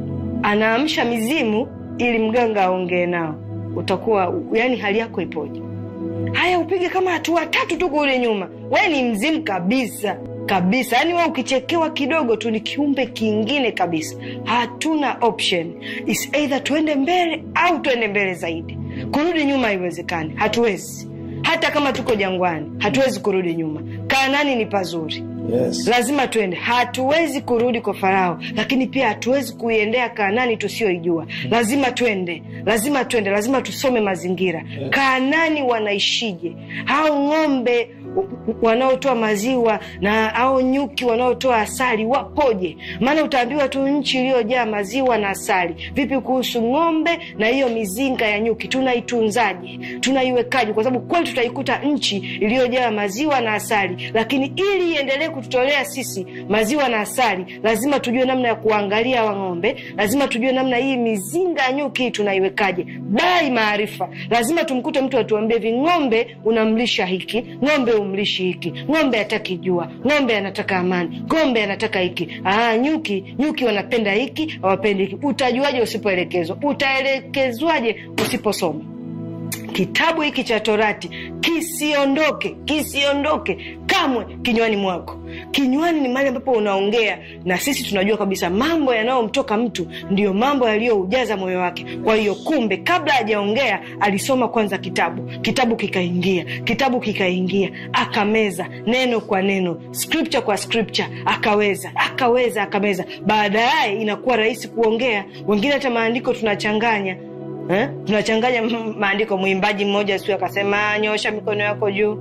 anaamsha mizimu ili mganga aongee nao utakuwa yani hali yako ipoje haya upige kama hatua tatu tu kurudi nyuma we ni mzimu kabisa kabisa yaani we ukichekewa kidogo tu ni kiumbe kingine kabisa hatuna option Is either tuende mbele au tuende mbele zaidi kurudi nyuma haiwezekani hatuwezi hata kama tuko jangwani hatuwezi kurudi nyuma kaanani ni pazuri Yes. lazima tuende hatuwezi kurudi kwa farao lakini pia hatuwezi kuiendea kaanani tusiyoijua lazima twende lazima twende lazima tusome mazingira kaanani wanaishije hao ng'ombe wanaotoa maziwa na au nyuki wanaotoa asali wapoje maana utaambiwa tu nchi iliyojaa maziwa na asali vipi kuhusu ng'ombe na hiyo mizinga ya nyuki tunaitunzaje tunaiwekaje kwa sababu kweli tutaikuta nchi iliyojaa maziwa na asali lakini ili iendelee kututolea sisi maziwa na asali lazima tujue namna ya kuangalia wa ng'ombe lazima tujue namna hii mizinga ya nyuki hii tunaiwekaje bai maarifa lazima tumkute mtu atuambie hivi ng'ombe unamlisha hiki ng'ombe umlishi hiki ng'ombe hataki jua ng'ombe anataka amani ng'ombe anataka hiki Aa, nyuki nyuki wanapenda hiki hawapendi hiki utajuaje usipoelekezwa utaelekezwaje usiposoma kitabu hiki cha torati kisiondoke kisiondoke kamwe kinywani mwako kinywani ni mahali ambapo unaongea na sisi tunajua kabisa mambo yanayomtoka mtu ndiyo mambo yaliyoujaza moyo wake kwa hiyo kumbe kabla hajaongea alisoma kwanza kitabu kitabu kikaingia kitabu kikaingia akameza neno kwa neno scripture kwa scripture akaweza akaweza akameza baadaye inakuwa rahisi kuongea wengine hata maandiko tunachanganya eh? tunachanganya m- maandiko mwimbaji mmoja siu akasema nyosha mikono yako juu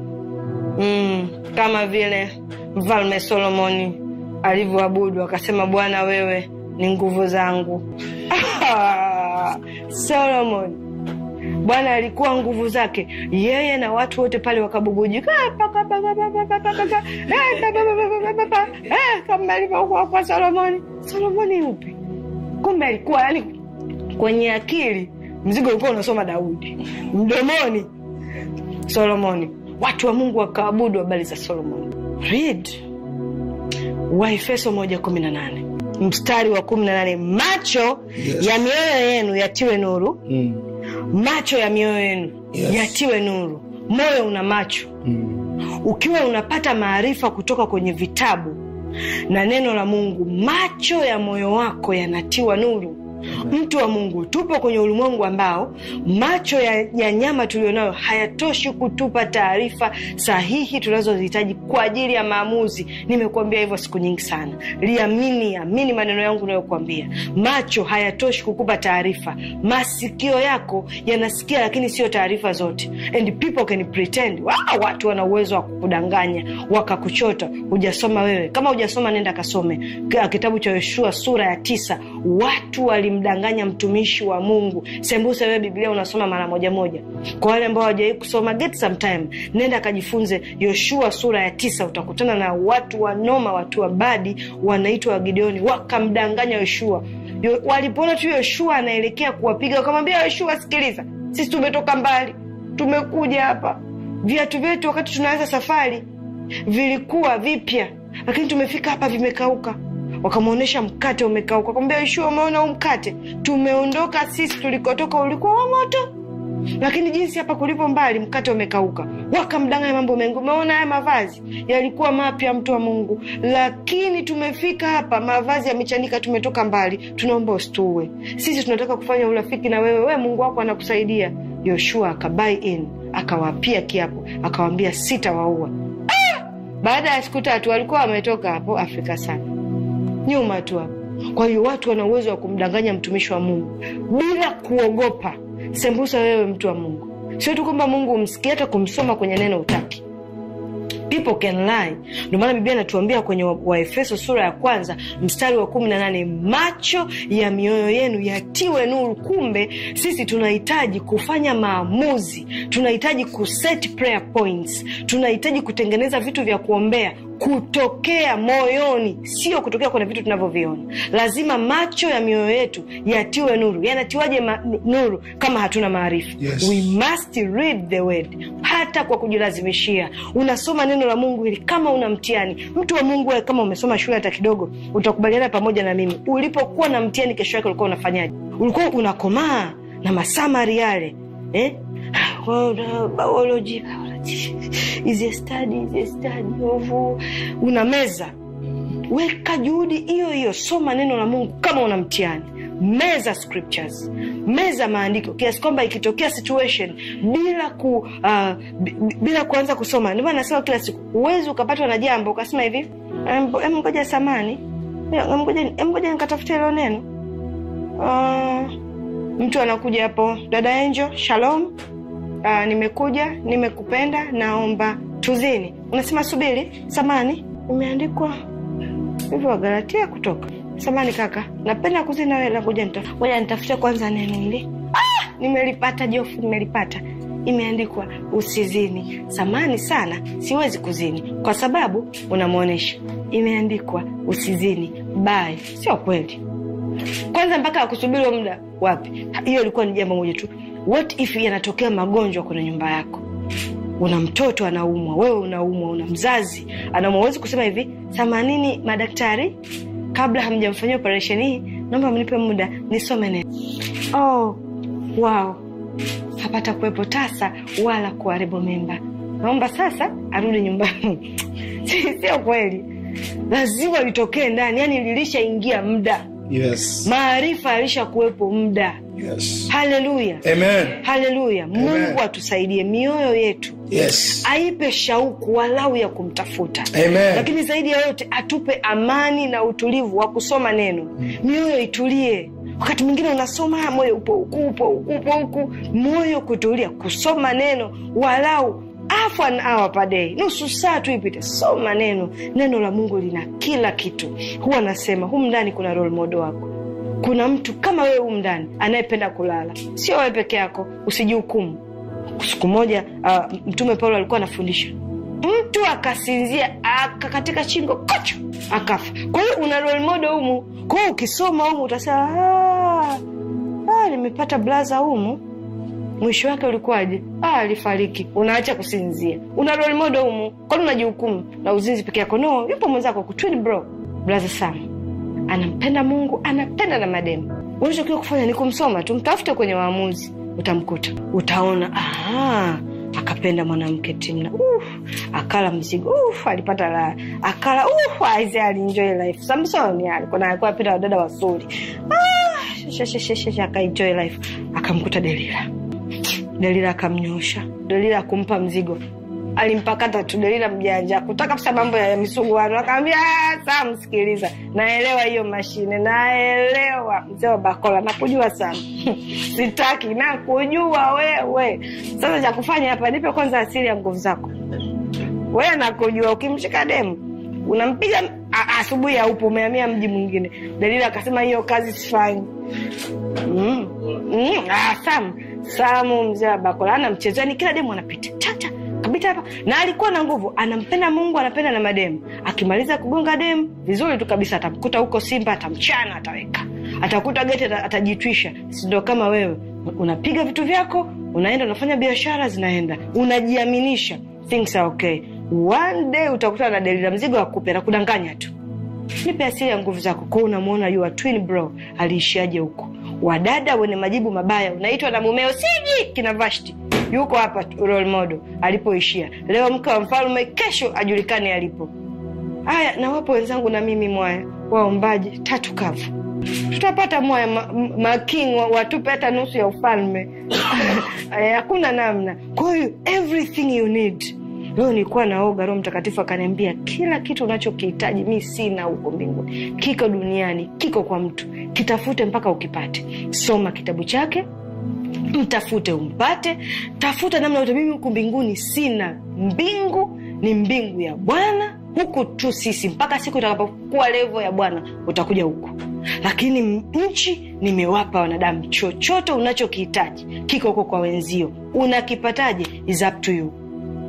mm, kama vile mfalme solomoni alivyoabudu akasema bwana wewe ni nguvu zangu solomon bwana alikuwa nguvu zake yeye na watu wote pale wakabubujika "Ah, paka, paka, paka, paka, paka, paka. Eh, paka, paka, paka, paka, paka." Eh, kama alivyokuwa kwa solomoni solomoni upi kumbe alikuwa yani kwenye akili mzigo ulikuwa unasoma daudi mdomoni solomoni watu wa mungu wakaabudu habari za solomoni read waefeso moja kumi na nane mstari wa kumi na nane macho Yes. ya mioyo yenu yatiwe nuru Mm. macho ya mioyo yenu Yes. yatiwe nuru moyo una macho Mm. ukiwa unapata maarifa kutoka kwenye vitabu na neno la mungu macho ya moyo wako yanatiwa nuru mtu wa mungu tupo kwenye ulimwengu ambao macho ya, ya nyama tulionayo hayatoshi kutupa taarifa sahihi tunazozihitaji kwa ajili ya maamuzi nimekuambia hivyo siku nyingi sana liamini amini maneno yangu unayokuambia macho hayatoshi kukupa taarifa masikio yako yanasikia lakini sio taarifa zote and people can pretend wow, watu wana uwezo wa kukudanganya wakakuchota hujasoma wewe kama hujasoma nenda kasome kitabu cha yoshua sura ya tisa watu walimdanganya mtumishi wa mungu sembuse wewe biblia unasoma mara moja moja kwa wale ambao hawajawai kusoma get some time nenda akajifunze yoshua sura ya tisa utakutana na watu wanoma watu wabadi wanaitwa wagideoni wakamdanganya yoshua Yo, walipoona tu yoshua anaelekea kuwapiga wakamwambia yoshua sikiliza sisi tumetoka mbali tumekuja hapa viatu vyetu wakati tunaanza safari vilikuwa vipya lakini tumefika hapa vimekauka wakamwonyesha mkate umekauka kwambia yoshua umeona huu mkate tumeondoka sisi tulikotoka ulikuwa wa moto lakini jinsi hapa kulipo mbali mkate umekauka wakamdanganya mambo mengi umeona haya mavazi yalikuwa mapya mtu wa mungu lakini tumefika hapa mavazi yamechanika tumetoka mbali tunaomba usituue sisi tunataka kufanya urafiki na wewe we mungu wako anakusaidia yoshua akabai in akawapia kiapo akawambia sitawaua ah! baada ya siku tatu walikuwa wametoka hapo afrika sana nyuma tu hapo kwa hiyo watu wana uwezo wa kumdanganya mtumishi wa mungu bila kuogopa sembusa wewe mtu wa mungu sio tu kwamba mungu umsikia hata kumsoma kwenye neno utaki people can lie ndio maana biblia inatuambia kwenye waefeso wa sura ya kwanza mstari wa kumi na nane macho ya mioyo yenu yatiwe nuru kumbe sisi tunahitaji kufanya maamuzi tunahitaji kuset prayer points tunahitaji kutengeneza vitu vya kuombea kutokea moyoni sio kutokea kwenye vitu tunavyoviona lazima macho ya mioyo yetu yatiwe nuru yanatiwaje ma- nuru kama hatuna maarifa Yes. We must read the word hata kwa kujilazimishia unasoma neno la mungu ili kama una mtihani mtu wa mungu wewe kama umesoma shule hata kidogo utakubaliana pamoja na mimi ulipokuwa na mtihani kesho yake ulikuwa unafanyaje ulikuwa unakomaa na masamari yale eh? Well, uh, biology, biology is a study, is a study of una meza weka juhudi hiyo hiyo soma neno la mungu kama una mtihani meza scriptures meza maandiko kiasi kwamba ikitokea situation bila ku uh, b- b- bila kuanza kusoma ndio maana nasema kila siku huwezi ukapatwa na jambo ukasema hivi "Em, em, ngoja samani Em, ngoja em, ngoja nikatafuta hilo neno uh, mtu anakuja hapo dada Angel shalom uh, nimekuja nimekupenda naomba tuzini unasema subiri samani imeandikwa hivyo wagalatia kutoka samani kaka napenda kuzini nawe la ngoja nita- ngoja nitafute kwanza neno hili ah, nimelipata jofu nimelipata imeandikwa usizini samani sana siwezi kuzini kwa sababu unamwonyesha imeandikwa usizini bae sio kweli kwanza mpaka akusubiri huo muda wapi hiyo ilikuwa ni jambo moja tu what if yanatokea magonjwa kwenye nyumba yako una mtoto anaumwa wewe unaumwa una mzazi anaumwa huwezi kusema hivi themanini madaktari kabla hamjamfanyia operesheni hii naomba mnipe muda nisome neno oh, wow hapata kuwepo tasa wala kuharibu mimba naomba sasa arudi nyumbani Si- sio kweli lazima litokee ndani yani lilishaingia muda Yes. maarifa alisha kuwepo muda Yes. haleluya Amen. haleluya mungu atusaidie mioyo yetu Yes. aipe shauku walau ya kumtafuta Amen. lakini zaidi ya yote atupe amani na utulivu wa kusoma neno mioyo itulie wakati mwingine unasoma moyo upo huku upo huku upo huku moyo kutulia kusoma neno walau half an hour per day nusu saa tu ipite soma neno neno la mungu lina kila kitu huwa nasema humu ndani kuna role model wako kuna mtu kama wewe humu ndani anayependa kulala sio wewe peke yako usijihukumu siku moja uh, mtume paulo alikuwa anafundisha mtu akasinzia akakatika shingo kocho akafa kwa hiyo una role model humu kwa hiyo ukisoma humu utasema "Ah, ah, nimepata blaza humu mwisho wake ulikuwaje ah, alifariki unaacha kusinzia una role model humu kwani unajihukumu na uzinzi peke yako no yupo mwenzako kutwin bro blaza sam anampenda mungu anapenda na mademu unachokiwa kufanya ni kumsoma tu mtafute kwenye waamuzi utamkuta utaona aha, akapenda mwanamke timna uh, akala mzigo uf, alipata raha akala uf, aise alienjoy life samsoni alikuwa na- alikuwa apita wadada wazuri ah, sheshesheshe akaenjoy life akamkuta delila delila akamnyosha delila akumpa mzigo alimpakata tu delila mjanja kutaka kabisa mambo ya misuguano akaambia "Ah, saa msikiliza naelewa hiyo mashine naelewa mzee wa bakola nakujua sana sitaki nakujua wewe sasa cha kufanya hapa nipe kwanza asili ya nguvu zako wewe nakujua ukimshika demu unampiga a- asubuhi aupo umehamia mji mwingine delila akasema hiyo kazi sifanyi Mm. Mm. Ah, Sam Samu mzee wa Bakola ana mchezani, kila demu anapita chacha kapita hapa, na alikuwa na nguvu, anampenda Mungu, anapenda na mademu. Akimaliza kugonga demu vizuri tu kabisa, atamkuta huko Simba, atamchana, ataweka, atakuta geti, ata- atajitwisha. Si ndio kama wewe unapiga vitu vyako, unaenda unafanya biashara, zinaenda, unajiaminisha, things are okay. One day utakutana na Delila, mzigo akupe na kudanganya tu nipe asili ya nguvu zako kwao unamwona your twin bro aliishiaje huko wadada wenye majibu mabaya unaitwa na mumeo siji kina vashti yuko hapa tu, role model alipoishia leo mke wa mfalme kesho ajulikane alipo haya na wapo wenzangu na mimi mwaya waombaji tatu kavu tutapata mwaya ma, m- making wa- watupe hata nusu ya ufalme Eh, hakuna namna kwa hiyo everything you need leo nilikuwa naoga roho mtakatifu akaniambia kila kitu unachokihitaji mi sina huko mbinguni kiko duniani kiko kwa mtu kitafute mpaka ukipate soma kitabu chake mtafute umpate tafuta namna yote mimi huku mbinguni sina mbingu ni mbingu ya bwana huku tu sisi mpaka siku itakapokuwa levo ya bwana utakuja huku lakini m- nchi nimewapa wanadamu chochote unachokihitaji kiko huko kwa wenzio unakipataje is up to you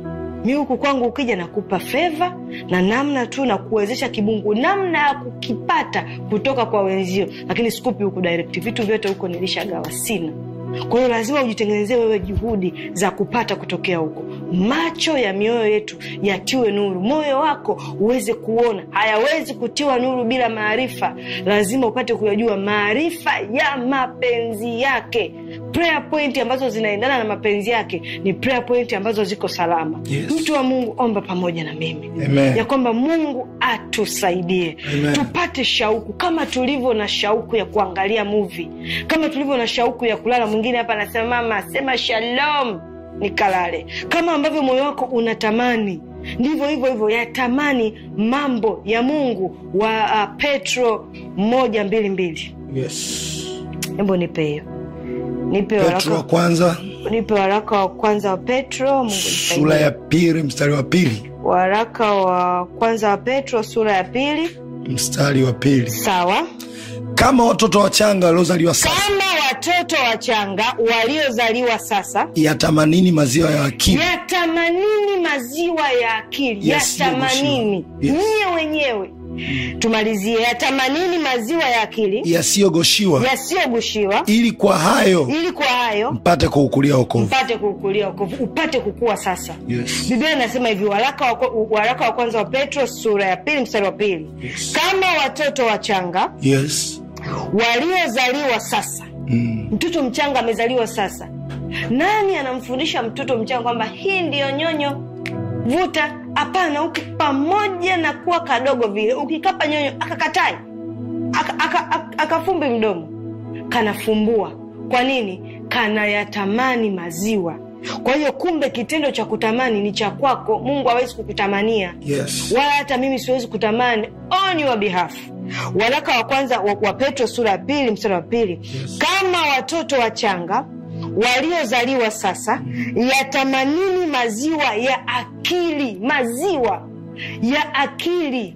mi huku kwangu ukija nakupa fedha na namna tu na kuwezesha kibungu namna ya kukipata kutoka kwa wenzio lakini sikupi huku direct vitu vyote huko nilishagawa sina kwa hiyo lazima ujitengenezee wewe juhudi za kupata kutokea huko macho ya mioyo yetu yatiwe nuru moyo wako uweze kuona hayawezi kutiwa nuru bila maarifa lazima upate kuyajua maarifa ya mapenzi yake prayer point ambazo zinaendana na mapenzi yake ni prayer point ambazo ziko salama Yes. mtu wa mungu omba pamoja na mimi Amen. ya kwamba mungu atusaidie Amen. tupate shauku kama tulivyo na shauku ya kuangalia muvi kama tulivyo na shauku ya kulala mwingine hapa anasema mama sema shalom nikalale kama ambavyo moyo wako unatamani ndivyo hivyo hivyo yatamani mambo ya mungu wa uh, petro moja mbili mbili yes. hembo nipe hiyo nipe petro wa waraka, kwanza nipe waraka wa kwanza wa petro mungu nisaidie. sura ya pili mstari wa pili waraka wa kwanza wa petro sura ya pili mstari wa pili sawa kama watoto wachanga waliozaliwa sasa kama watoto wachanga waliozaliwa sasa yatamanini maziwa ya akili yatamanini maziwa ya akili Yes, yatamanini yes. nyie wenyewe tumalizie yatamanini maziwa ya akili yasiyogoshiwa yasiyogushiwa ili kwa hayo ili kwa hayo mpate kuukulia wokovu mpate kuukulia wokovu upate kukua sasa yes. biblia inasema hivi waraka wa, waraka wa kwanza wa petro sura ya pili mstari wa pili Yes. kama watoto wachanga yes. waliozaliwa sasa mm. mtoto mchanga amezaliwa sasa nani anamfundisha mtoto mchanga kwamba hii ndiyo nyonyo vuta hapana uki pamoja na kuwa kadogo vile ukikapa nyonyo akakatai akafumbi aka, aka, akafumbi mdomo kanafumbua kwa nini kanayatamani maziwa kwa hiyo kumbe kitendo cha kutamani ni cha kwako mungu hawezi kukutamania yes. wala hata mimi siwezi kutamani on your behalf waraka wa kwanza wa, wa petro sura ya pili mstari wa pili Yes. kama watoto wachanga waliozaliwa sasa yatamanini maziwa ya akili maziwa ya akili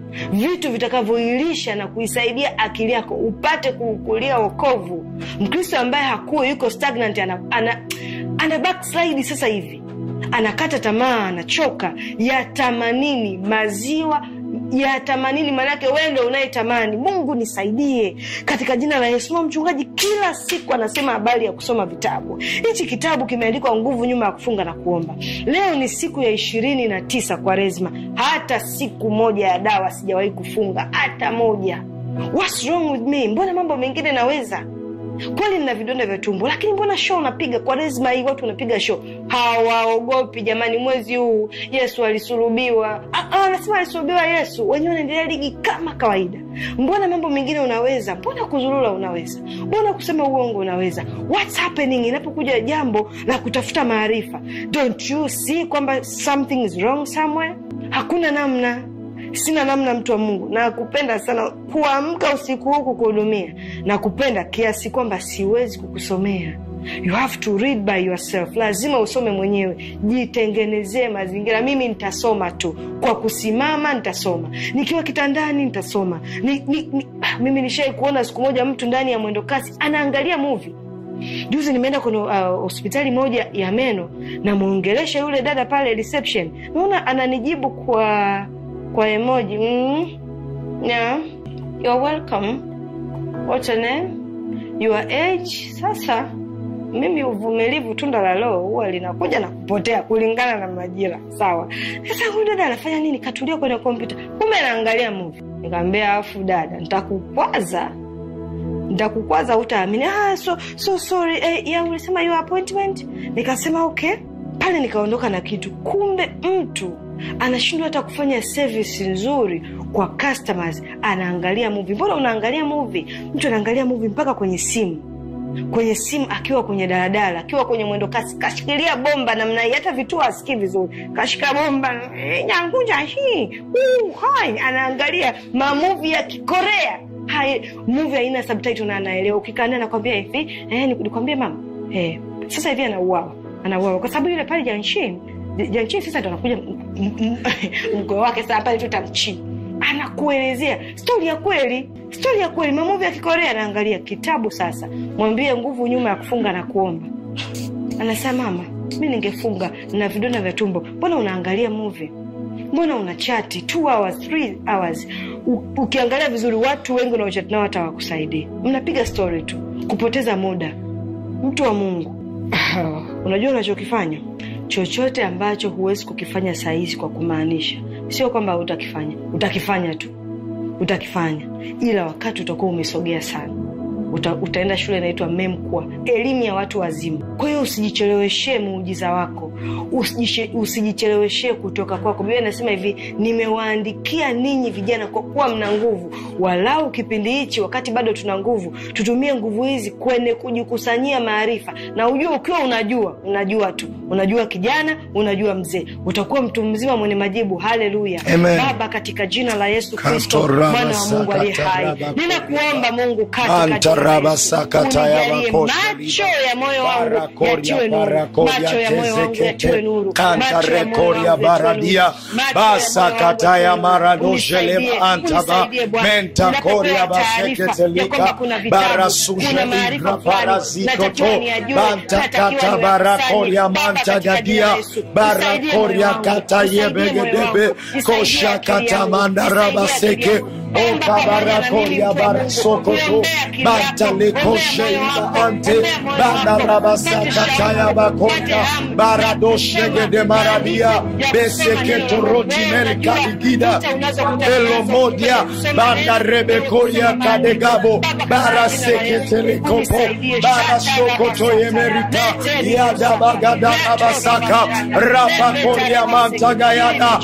vitu vitakavyoilisha na kuisaidia akili yako upate kuukulia wokovu mkristo ambaye hakuwa yuko stagnant ana, ana, ana backslide sasa hivi anakata tamaa anachoka yatamanini maziwa ya tamanini maanake wewe ndo unayetamani mungu nisaidie katika jina la yesu Ma mchungaji kila siku anasema habari ya kusoma vitabu hichi kitabu kimeandikwa nguvu nyuma ya kufunga na kuomba leo ni siku ya ishirini na tisa kwa rezma hata siku moja ya dawa sijawahi kufunga hata moja What's wrong with me mbona mambo mengine naweza kweli nina vidonda vya tumbo lakini mbona show unapiga kwa rezma hii watu wanapiga show hawaogopi jamani mwezi huu yesu alisulubiwa Ah, ah, anasema alisulubiwa yesu wenyewe wanaendelea ligi kama kawaida mbona mambo mengine unaweza mbona kuzurura unaweza mbona kusema uongo unaweza what's happening inapokuja jambo la kutafuta maarifa don't you see kwamba something is wrong somewhere hakuna namna sina namna mtu wa mungu nakupenda sana kuamka usiku huu kukuhudumia na kupenda kiasi kwamba siwezi kukusomea you have to read by yourself lazima usome mwenyewe jitengenezee mazingira mimi nitasoma tu kwa kusimama nitasoma nikiwa kitandani nitasoma ni, ni, ni, ah, mimi nishai kuona siku moja mtu ndani ya mwendo kasi anaangalia movie juzi nimeenda kwenye uh, hospitali moja ya meno namwongelesha yule dada pale reception naona ananijibu kwa kwa emoji mm, yeah. You're welcome. What's your name? Your age? Sasa mimi uvumilivu tunda la roho huwa linakuja na kupotea kulingana na majira sawa sasa huyu dada anafanya nini katulia kwenye kompyuta kumbe anaangalia movie nikamwambia afu dada nitakukwaza nitakukwaza utaamini ah, so, so sorry eh, ya ulisema your appointment nikasema okay pale nikaondoka na kitu kumbe mtu anashindwa hata kufanya service nzuri kwa customers anaangalia movie mbona unaangalia movie mtu anaangalia movie mpaka kwenye simu kwenye simu akiwa kwenye daladala akiwa kwenye mwendo kasi kashikilia bomba namna hii hata vituo asikii vizuri kashika bomba eh, nyangunja hii uh, hai anaangalia mamuvi ya kikorea hai muvi haina subtitle na anaelewa ukikaa naye anakwambia hivi eh, nikwambie mama eh, sasa hivi anauawa anauawa kwa sababu yule pale janshin janshin sasa ndo anakuja mgoe wake saa pale tutamchini anakuelezea stori ya kweli stori ya kweli mamovi ya kikorea anaangalia kitabu sasa mwambie nguvu nyuma ya kufunga na kuomba anasema mama mi ningefunga na vidonda vya tumbo mbona unaangalia movie mbona una chati two hours three hours U, ukiangalia vizuri watu wengi unaochati nao hata wakusaidia mnapiga story tu kupoteza muda mtu wa mungu unajua unachokifanya chochote ambacho huwezi kukifanya sahizi kwa kumaanisha sio kwamba utakifanya utakifanya tu utakifanya ila wakati utakuwa umesogea sana Uta, utaenda shule inaitwa memkwa elimu ya watu wazima kwa hiyo usijicheleweshee muujiza wako usijicheleweshee kutoka kwako biblia inasema hivi nimewaandikia ninyi vijana kwa kuwa mna nguvu walau kipindi hichi wakati bado tuna nguvu tutumie nguvu hizi kwenye kujikusanyia maarifa na ujua ukiwa unajua unajua tu unajua kijana unajua mzee utakuwa mtu mzima mwenye majibu haleluya baba katika jina la yesu kristo mwana wa mungu aliye hai ninakuomba mungu katika unijalie macho ya moyo wangu yatiwe nuru macho ya moyo wangu yatiwe nuru macho ya moyo wangu baradia basa kataya maradoshelem antaba menta koria baseketelika barasujelibra parazikoto banta kata barakoria manta gadia barakoria kata yebegedebe kosha kata mandarabaseke okabarakoria barasokoto bantalekosheida ante banarabasakataya bakoria baradoshegede maradia beseketorotimelkaligida elomodia bandarebekoria kadegabo baraseketelikopo barasokotoyemerita yadabagadabasaka rabakoria mantagayada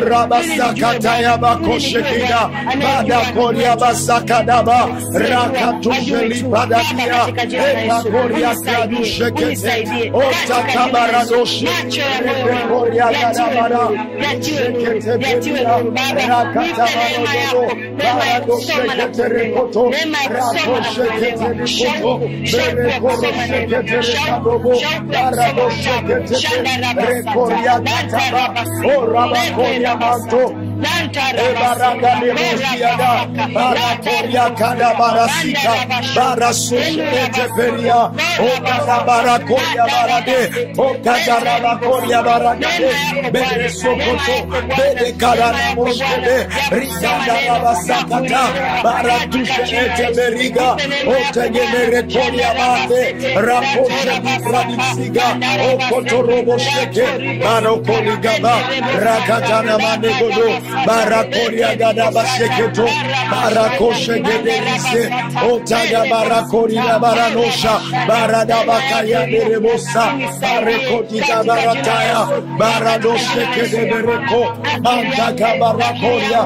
orabasakatayabakoshekida badakoria basakadaba rakatujelipadadia ekakoria kadushekete otakabaradoshi rebekoria gadabara sheketeberia rakatabarododo baradosheketerekoto rakosheketerikoto berekoroshekederekadobo baradosheketepe rekoria kataba orabakoria manto ebaraganemoziada barakoria kada barasika barasueteperia okadabarakoria barade okadarabakoria baragade beresokoto bedekaranamoskebe rigandarabasakata baratusheeteberiga otegemerekoria bate rakoshebifradisiga okotorobosheke barokoligaba rakatana manegodo barakoria gada basheketo barakoshe gederise otaga barakoria baranosha barada bakaya derebosa barekotita barataya baradoshe kedereko antaka barakoria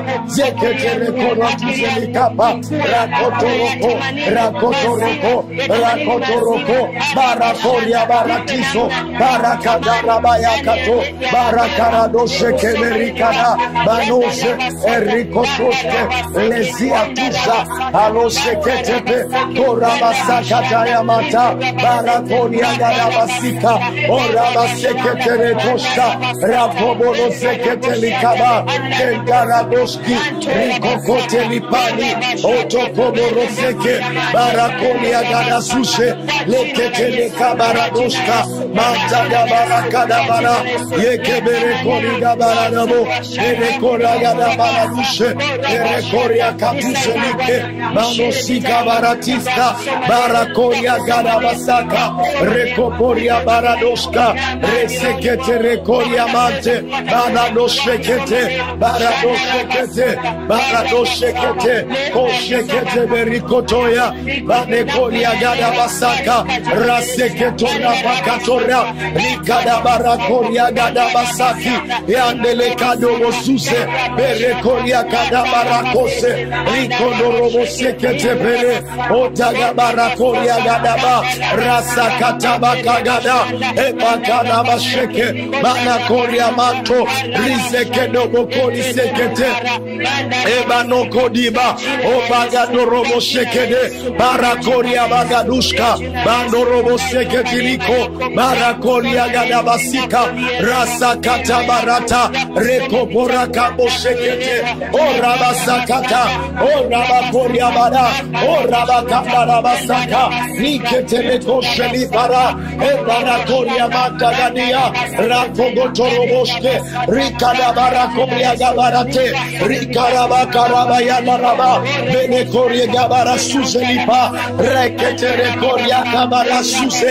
zeketerekoratizelikapa rakotoroko rakotoroko rakotoroko barakoria baratiso barakadarabayakato barakaradoshe kemerikada banose erikotoske leziatusa aloseketepe korabasakatayamata barakoriagarabasika orabaseketerekosta rakobonoseketelikaba kentaradoski rikokotelipani otokoboroseke barakoniagadasuse leketelekabaradoska matagabarakadabara yekeberekorigabaranamo erekoragadabaraduse erekoriakatuselike manosikabaratista barakoriagadabasaka rekoporia baradoska reseketerekoria mante baradosekete baradosekete baradosekete kosekete berikotoya banekoriagadabasaka raseketorapakatora likadabarakoriagadabasaki yandelekadobosuse berekoriakadabarakose likodoroboseketepele otagabarakoriagadaba rasakatabakagada ebakanabasheke banakoriamato risekedobokolisekete ebanokodiba obagadorobosekede barakoria bagadushka bandoroboseketiliko barakoria gadabasika rasakatabarata rekoborakabosekete orabasakata orabakoriabada orabakabarabasaka niketelekoshelibara ebarakoriamatagadia rakogotoroboske rikadabarakoriagabarate rikarabakarabayanaraba benekoriagabarasuzelipa reketerekoriakabarasuse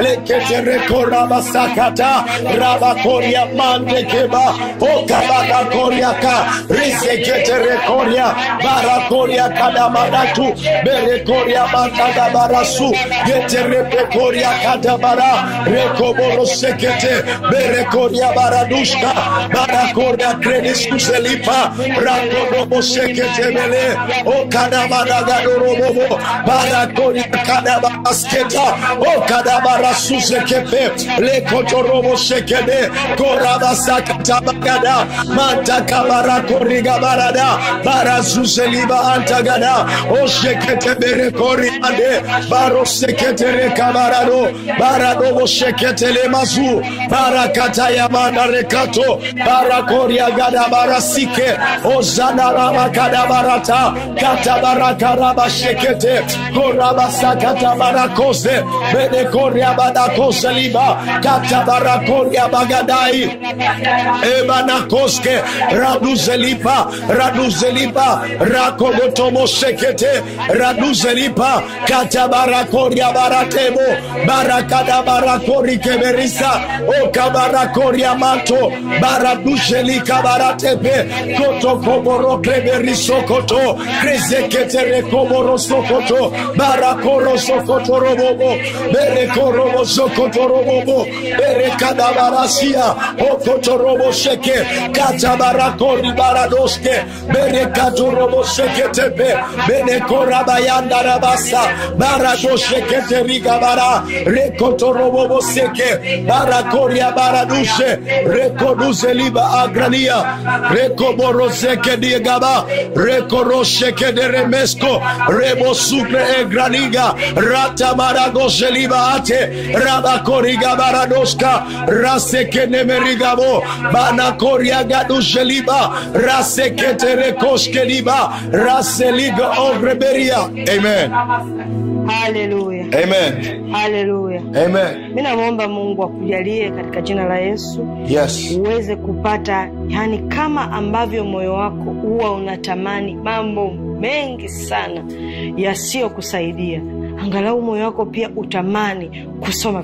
leketerekorabasakata rabakoria mandekeba okabarakoriaka riseketerekoria barakoria kadamaratu berekoria matagabarasu geterepekoria kadabara rekoborosekete berekoria baradushka barakoria krediskuselipa rakodoboseketebele okadabaragadoorobobo barakoria kadabasketa okadabarasusekepe lekotorobosekede korabasakatabagada mantakabarakorrigabarada barazuzeliba antagada osheketeberekoriande baroseketerekabarado baradoboseketelemazu barakatayamandarekato barakoriagada barasike ozanaramakadabarata katabarakarabasekete korabasakatabarakoze bedekoriabadakoseliba katabarakoriabagadai ebanakoske raduzelipa raduzelipa rakogotomosekete raduzelipa katabarakoria baratebo barakada barakorikeberisa okabarakoria mato baradushelika baratepe kotokoborokleberisokoto krezeketerekoborosokoto barakorosokotorobobo berekorobosokotorobobo berekadabarasia okotoroboseke katabarakori baradoske berekatoroboseketepe benekorabayandarabasa baradosheketerigabara rekotoroboboseke barakoria baradushe rekoduzeliba agrania rekoborosekediegaba rekoroshekedremesko rebosukre egraniga ratamaragosheliba ate rabakoriga baradoska rasekenemerigabo banakoriagadusheliba raseketerekoskeliba raseliga ogreberia amen haleluya amen haleluya amen mi namwomba mungu akujalie katika jina la yesu yes uweze kupata yani kama ambavyo moyo wako huwa unatamani mambo mengi sana yasiyokusaidia angalau moyo wako pia utamani kusoma vitabu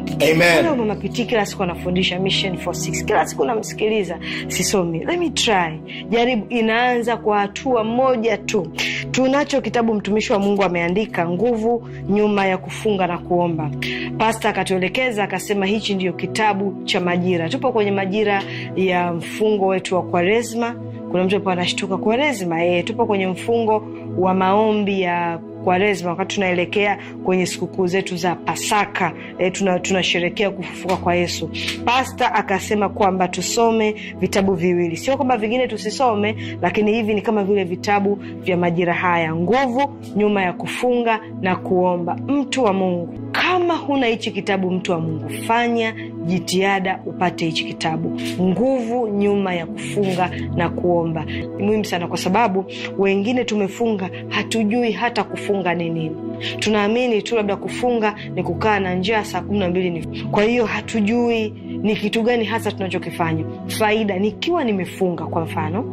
Amen. Leo mama Pitii kila siku anafundisha Mission for Six, kila siku namsikiliza, sisomi. Let me try, jaribu. Inaanza kwa hatua moja tu. Tunacho kitabu mtumishi wa Mungu ameandika, nguvu nyuma ya kufunga na kuomba. Pasta akatuelekeza akasema, hichi ndiyo kitabu cha majira. Tupo kwenye majira ya mfungo wetu wa Kwaresma. Kuna mtu hapa anashtuka, Kwaresma? E, tupo kwenye mfungo wa maombi ya Kwaresma wakati tunaelekea kwenye sikukuu zetu za Pasaka e, tunasherekea tuna kufufuka kwa Yesu. Pasta akasema kwamba tusome vitabu viwili, sio kwamba vingine tusisome, lakini hivi ni kama vile vitabu vya majira haya, nguvu nyuma ya kufunga na kuomba. Mtu wa Mungu, kama huna hichi kitabu, mtu wa Mungu, fanya jitihada upate hichi kitabu, nguvu nyuma ya kufunga na kuomba. Ni muhimu sana, kwa sababu wengine tumefunga hatujui hata kufunga ni nini. Tunaamini tu labda kufunga ni kukaa na njaa saa kumi na mbili ni kwa hiyo hatujui ni kitu gani hasa tunachokifanya. Faida, nikiwa nimefunga kwa mfano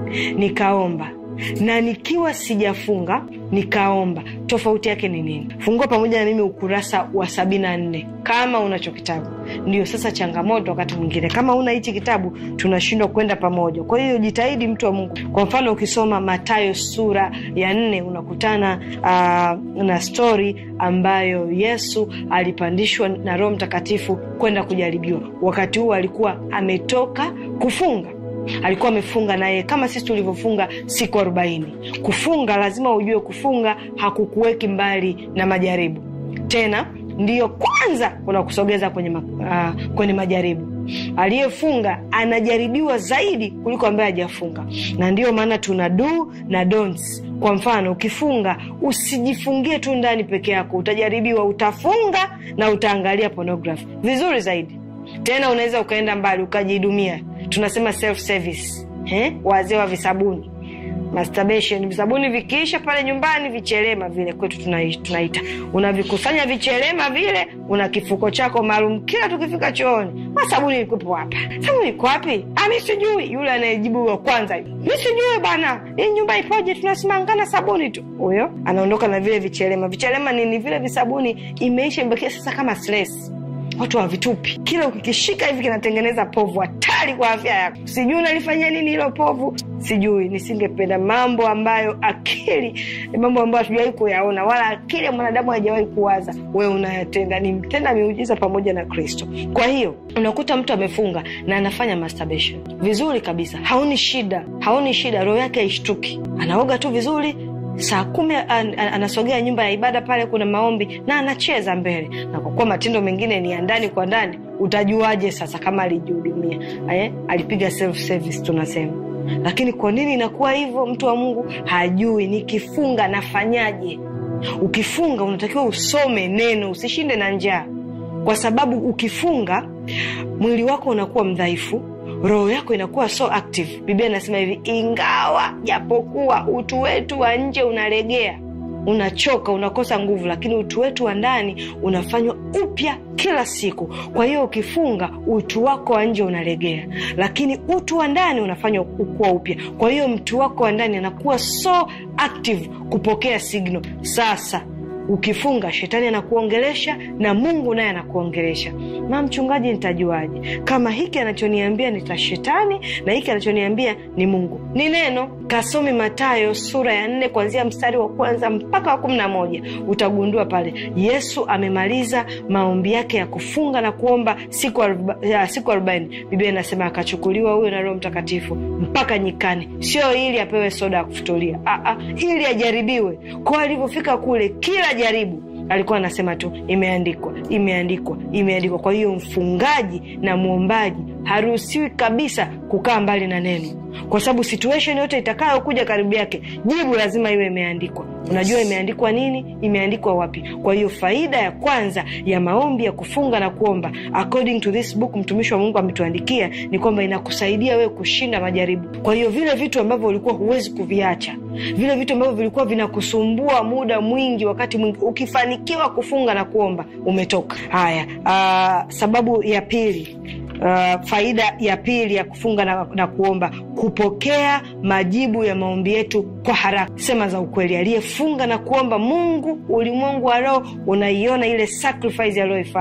nikaomba na nikiwa sijafunga nikaomba, tofauti yake ni nini? Fungua pamoja na mimi ukurasa wa sabini na nne kama unacho kitabu. Ndio sasa changamoto, wakati mwingine kama una hichi kitabu tunashindwa kwenda pamoja. Kwa hiyo jitahidi, mtu wa Mungu. Kwa mfano ukisoma Mathayo sura ya nne unakutana uh, na stori ambayo Yesu alipandishwa na Roho Mtakatifu kwenda kujaribiwa. Wakati huo alikuwa ametoka kufunga alikuwa amefunga naye kama sisi tulivyofunga siku arobaini. Kufunga lazima ujue, kufunga hakukuweki mbali na majaribu, tena ndiyo kwanza unakusogeza kwenye, ma, uh, kwenye majaribu. Aliyefunga anajaribiwa zaidi kuliko ambaye hajafunga, na ndiyo maana tuna do na don'ts. Kwa mfano, ukifunga usijifungie tu ndani peke yako, utajaribiwa. Utafunga na utaangalia pornography vizuri zaidi, tena unaweza ukaenda mbali ukajihudumia tunasema self service eh, wazee wa visabuni masturbation. Visabuni vikiisha pale nyumbani, vichelema vile kwetu tunaita, unavikusanya vichelema vile, una kifuko chako maalum. Kila tukifika chooni, sabuni ilikuwepo hapa, sabuni iko wapi? Mi sijui. Yule anayejibu wa kwanza, mi sijui bana, hii nyumba ipoje? Tunasimangana sabuni tu. Huyo anaondoka na vile vichelema. Vichelema nini? Vile visabuni imeisha, imebakia sasa kama stress watu hawavitupi. Kila ukikishika hivi kinatengeneza povu hatari kwa afya yako. Sijui unalifanyia nini hilo povu, sijui. Nisingependa mambo ambayo akili, mambo ambayo hatujawahi kuyaona wala akili ya mwanadamu haijawahi kuwaza, we unayatenda. Ni mtenda miujiza pamoja na Kristo. Kwa hiyo unakuta mtu amefunga na anafanya masturbation vizuri kabisa, haoni shida, haoni shida, roho yake haishtuki, anaoga tu vizuri saa kumi an, an, anasogea nyumba ya ibada pale, kuna maombi na anacheza mbele. Na kwa kuwa matendo mengine ni ya ndani kwa ndani, utajuaje sasa kama alijihudumia eh? Alipiga self service tunasema. Lakini kwa nini inakuwa hivyo? Mtu wa Mungu hajui. Nikifunga nafanyaje? Ukifunga unatakiwa usome neno, usishinde na njaa, kwa sababu ukifunga mwili wako unakuwa mdhaifu roho yako inakuwa so active. Biblia inasema hivi, ingawa japokuwa utu wetu wa nje unalegea, unachoka, unakosa nguvu, lakini utu wetu wa ndani unafanywa upya kila siku. Kwa hiyo ukifunga, utu wako wa nje unalegea, lakini utu wa ndani unafanywa kuwa upya. Kwa hiyo mtu wako wa ndani anakuwa so active kupokea signal. Sasa ukifunga shetani anakuongelesha na Mungu naye anakuongelesha. Na mchungaji, nitajuaje kama hiki anachoniambia ni shetani na hiki anachoniambia ni Mungu? Ni neno. Kasome Mathayo sura ya nne kuanzia mstari wa kwanza mpaka wa kumi na moja utagundua pale Yesu amemaliza maombi yake ya kufunga na kuomba siku siku arobaini. Biblia inasema akachukuliwa huyo na Roho Mtakatifu mpaka nyikani, sio ili apewe soda ya kufutulia, ili ajaribiwe. Kwa alivyofika kule, kila jaribu alikuwa anasema tu imeandikwa, imeandikwa, imeandikwa. Kwa hiyo mfungaji na mwombaji haruhusiwi kabisa kukaa mbali na neno, kwa sababu situation yote itakayokuja karibu yake, jibu lazima iwe imeandikwa. Unajua imeandikwa nini? Imeandikwa wapi? Kwa hiyo faida ya kwanza ya maombi ya kufunga na kuomba, according to this book, mtumishi wa Mungu ametuandikia, ni kwamba inakusaidia wewe kushinda majaribu. Kwa hiyo vile vitu ambavyo ulikuwa huwezi kuviacha, vile vitu ambavyo vilikuwa vinakusumbua muda mwingi, wakati mwingi, ukifanikiwa kufunga na kuomba, umetoka. Haya, uh, sababu ya pili Uh, faida ya pili ya kufunga na, na kuomba, kupokea majibu ya maombi yetu kwa haraka. Sema za ukweli, aliyefunga na kuomba, Mungu ulimwengu wa roho unaiona ile sacrifice aliyoifanya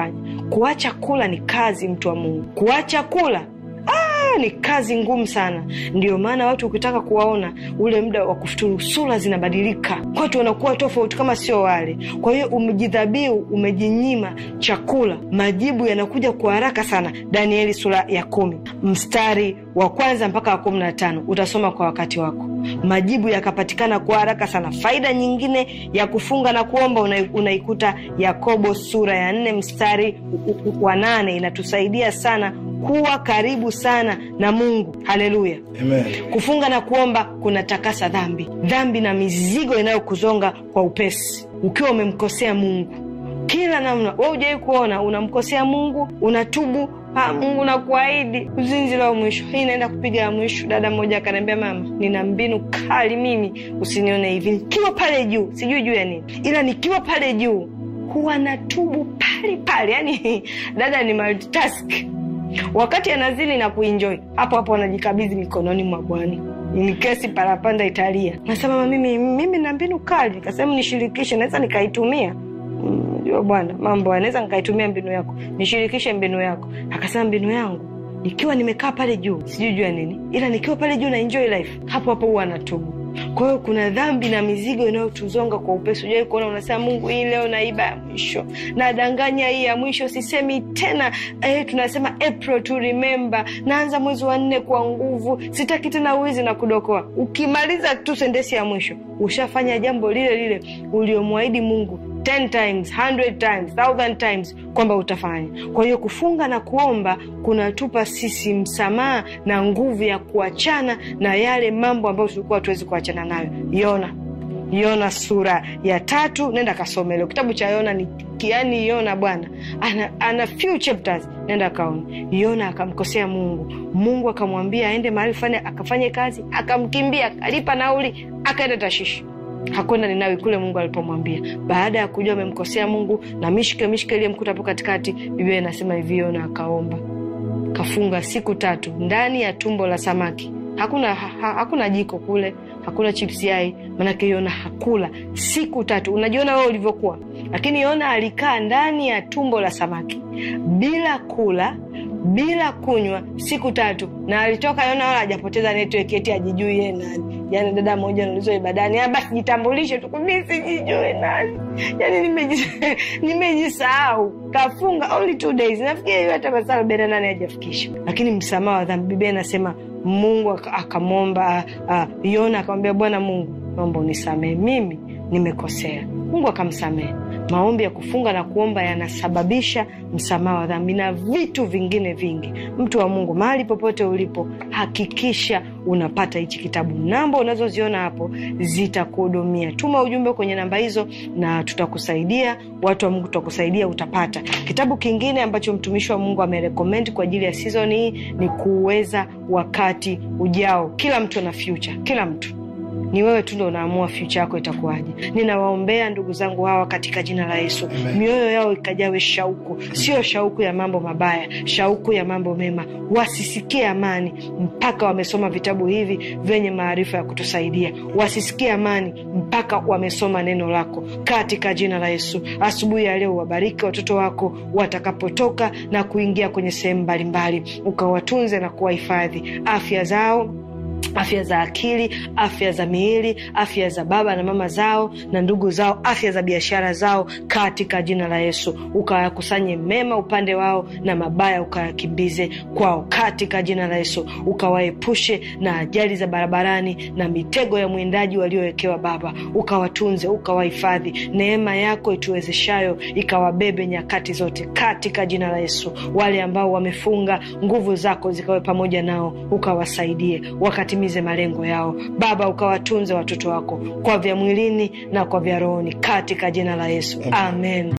kuacha kula ni kazi mtu wa mungu kuacha kula ah, ni kazi ngumu sana ndio maana watu ukitaka kuwaona ule muda wa kufuturu sura zinabadilika watu wanakuwa tofauti kama sio wale kwa hiyo umejidhabiu umejinyima chakula majibu yanakuja kwa haraka sana danieli sura ya kumi mstari wa kwanza mpaka wa kumi na tano utasoma kwa wakati wako majibu yakapatikana kwa haraka sana faida nyingine ya kufunga na kuomba una- unaikuta yakobo sura ya nne mstari wa nane inatusaidia sana kuwa karibu sana na mungu haleluya Amen. kufunga na kuomba kunatakasa dhambi dhambi na mizigo inayokuzonga kwa upesi ukiwa umemkosea mungu kila namna we ujawai kuona unamkosea mungu unatubu ha, mungu nakuahidi uzinzi la mwisho hii inaenda kupiga ya mwisho dada mmoja akaniambia mama nina mbinu kali mimi usinione hivi nikiwa pale juu sijui juu ya nini ila nikiwa pale juu huwa natubu pale pale yani dada ni multitask wakati anazini na kuenjoy hapo hapo anajikabidhi mikononi mwa bwana ni kesi parapanda italia nasema "Mama, mimi mimi na mbinu kali nikasema nishirikishe naweza nikaitumia Mm, jua bwana mambo anaweza nikaitumia mbinu yako nishirikishe mbinu yako akasema mbinu yangu nikiwa nimekaa pale juu sijui juu ya nini ila nikiwa pale juu na enjoy life hapo hapo huwa anatubu kwa hiyo kuna dhambi na mizigo inayotuzonga kwa upesi ujawai kuona unasema mungu hii leo naiba ya mwisho nadanganya hii ya mwisho sisemi tena eh, tunasema april to remember naanza mwezi wa nne kwa nguvu sitaki tena wizi na kudokoa ukimaliza tu sendesi ya mwisho ushafanya jambo lile lile uliomwahidi mungu 10 times 100 times 1000 times kwamba utafanya kwa hiyo kufunga na kuomba kunatupa sisi msamaha na nguvu ya kuachana na yale mambo ambayo tulikuwa hatuwezi kuachana nayo yona yona sura ya tatu nenda kasome leo kitabu cha yona ni yani yona bwana ana, ana few chapters nenda kaone yona akamkosea mungu mungu akamwambia aende mahali fulani akafanye kazi akamkimbia akalipa nauli akaenda tashishi hakwenda ninawi kule mungu alipomwambia baada ya kujua amemkosea mungu na mishike mishike iliyemkuta hapo katikati biblia inasema hivi yona akaomba kafunga siku tatu ndani ya tumbo la samaki hakuna ha, ha, hakuna jiko kule hakuna chips yai manake yona hakula siku tatu unajiona wewe ulivyokuwa lakini yona alikaa ndani ya tumbo la samaki bila kula bila kunywa siku tatu na alitoka yona wala hajapoteza network eti ajijui yeye nani yani dada moja naulizwa ibadani "Ah, basi jitambulishe tu mi sijijui nani yani nimeji- nimejisahau kafunga only two days nafikiri hiyo hata masaa arobaini na nane hajafikisha lakini msamaha wa dhambi biblia inasema mungu aka- akamwomba uh, yona akamwambia bwana mungu naomba unisamehe mimi nimekosea mungu akamsamehe maombi ya kufunga na kuomba yanasababisha msamaha wa dhambi na vitu vingine vingi mtu wa mungu mahali popote ulipo hakikisha unapata hichi kitabu namba unazoziona hapo zitakuhudumia tuma ujumbe kwenye namba hizo na tutakusaidia watu wa mungu tutakusaidia utapata kitabu kingine ambacho mtumishi wa mungu amerekomendi kwa ajili ya sizon hii ni kuweza wakati ujao kila mtu ana future kila mtu ni wewe tu ndo unaamua fyucha yako itakuwaje ninawaombea ndugu zangu hawa katika jina la yesu Amen. mioyo yao ikajawe shauku sio shauku ya mambo mabaya shauku ya mambo mema wasisikie amani mpaka wamesoma vitabu hivi vyenye maarifa ya kutusaidia wasisikie amani mpaka wamesoma neno lako katika jina la yesu asubuhi ya leo wabariki watoto wako watakapotoka na kuingia kwenye sehemu mbalimbali ukawatunze na kuwahifadhi afya zao afya za akili afya za miili afya za baba na mama zao na ndugu zao afya za biashara zao katika jina la yesu ukawakusanye mema upande wao na mabaya ukayakimbize kwao katika jina la yesu ukawaepushe na ajali za barabarani na mitego ya mwindaji waliowekewa baba ukawatunze ukawahifadhi neema yako ituwezeshayo ikawabebe nyakati zote katika jina la yesu wale ambao wamefunga nguvu zako zikawe pamoja nao ukawasaidie wakatimize malengo yao baba ukawatunze watoto wako kwa vya mwilini na kwa vya rohoni katika jina la yesu amen